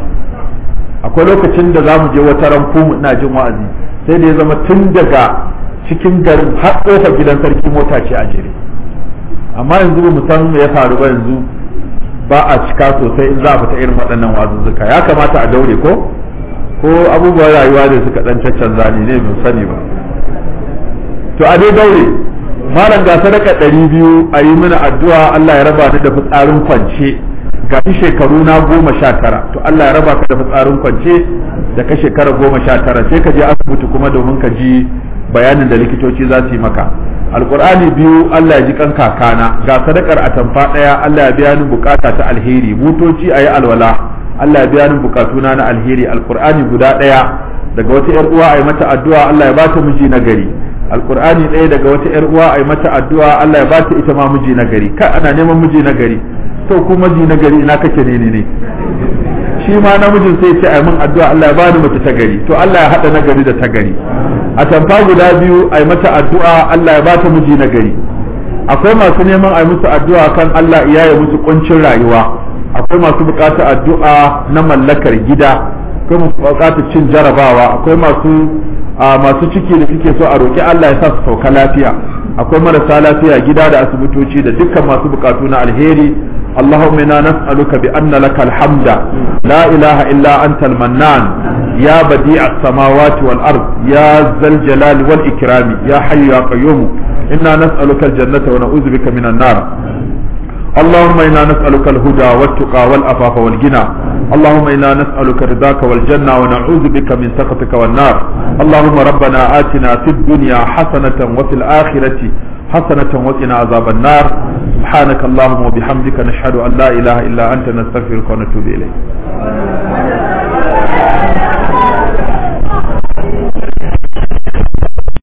akwai lokacin da za mu je wata ranku ina jin wa'azi sai da ya zama tun daga cikin garin har kofa gidan sarki mota ce a jere amma yanzu ba mu san me ya faru ba yanzu ba a cika sosai in za a fita irin waɗannan wazuzzuka ya kamata a daure ko ko abubuwan rayuwa ne suka dan caccanza ne ne mun sani ba to a dai daure malam ga sadaka ɗari biyu a yi mana addu'a Allah ya raba ni da fitsarin kwance ga shekaru na goma sha tara to Allah ya raba ka da fitsarin kwance da ka shekara goma sha tara sai ka je asibiti kuma domin ka ji bayanin da likitoci za su yi maka alkur'ani biyu Allah ya ji kan kakana ga sadakar atamfa ɗaya Allah ya biya ni bukata ta alheri butoci a yi alwala Allah ya biya ni bukatuna na alheri alkur'ani guda ɗaya daga wata yar uwa a yi mata addu'a Allah ya bata miji na gari alkur'ani ɗaya daga wata yar uwa a yi mata addu'a Allah ya bata ita ma miji na gari ka ana neman miji na gari to ku miji na gari ina kake ne ne shi ma namijin sai ce a min addu'a Allah ya bani mace ta gari to Allah ya hada na gari da ta gari a tamfa guda biyu a yi mata addu'a Allah ya bata miji na gari akwai masu neman a yi musu addu'a kan Allah ya yi musu kuncin rayuwa akwai masu bukatar addu'a na mallakar gida akwai masu bukatar cin jarabawa akwai masu masu ciki da suke so a roki Allah ya sa su sauka lafiya akwai marasa lafiya gida da asibitoci da dukkan masu bukatu na alheri اللهم انا نسالك بان لك الحمد لا اله الا انت المنان يا بديع السماوات والارض يا ذا الجلال والاكرام يا حي يا قيوم انا نسالك الجنه ونعوذ بك من النار اللهم انا نسالك الهدى والتقى والعفاف والغنى اللهم انا نسالك رضاك والجنه ونعوذ بك من سخطك والنار اللهم ربنا اتنا في الدنيا حسنه وفي الاخره حسنة وقنا عذاب النار سبحانك اللهم وبحمدك نشهد أن لا إله إلا أنت نستغفرك ونتوب إليك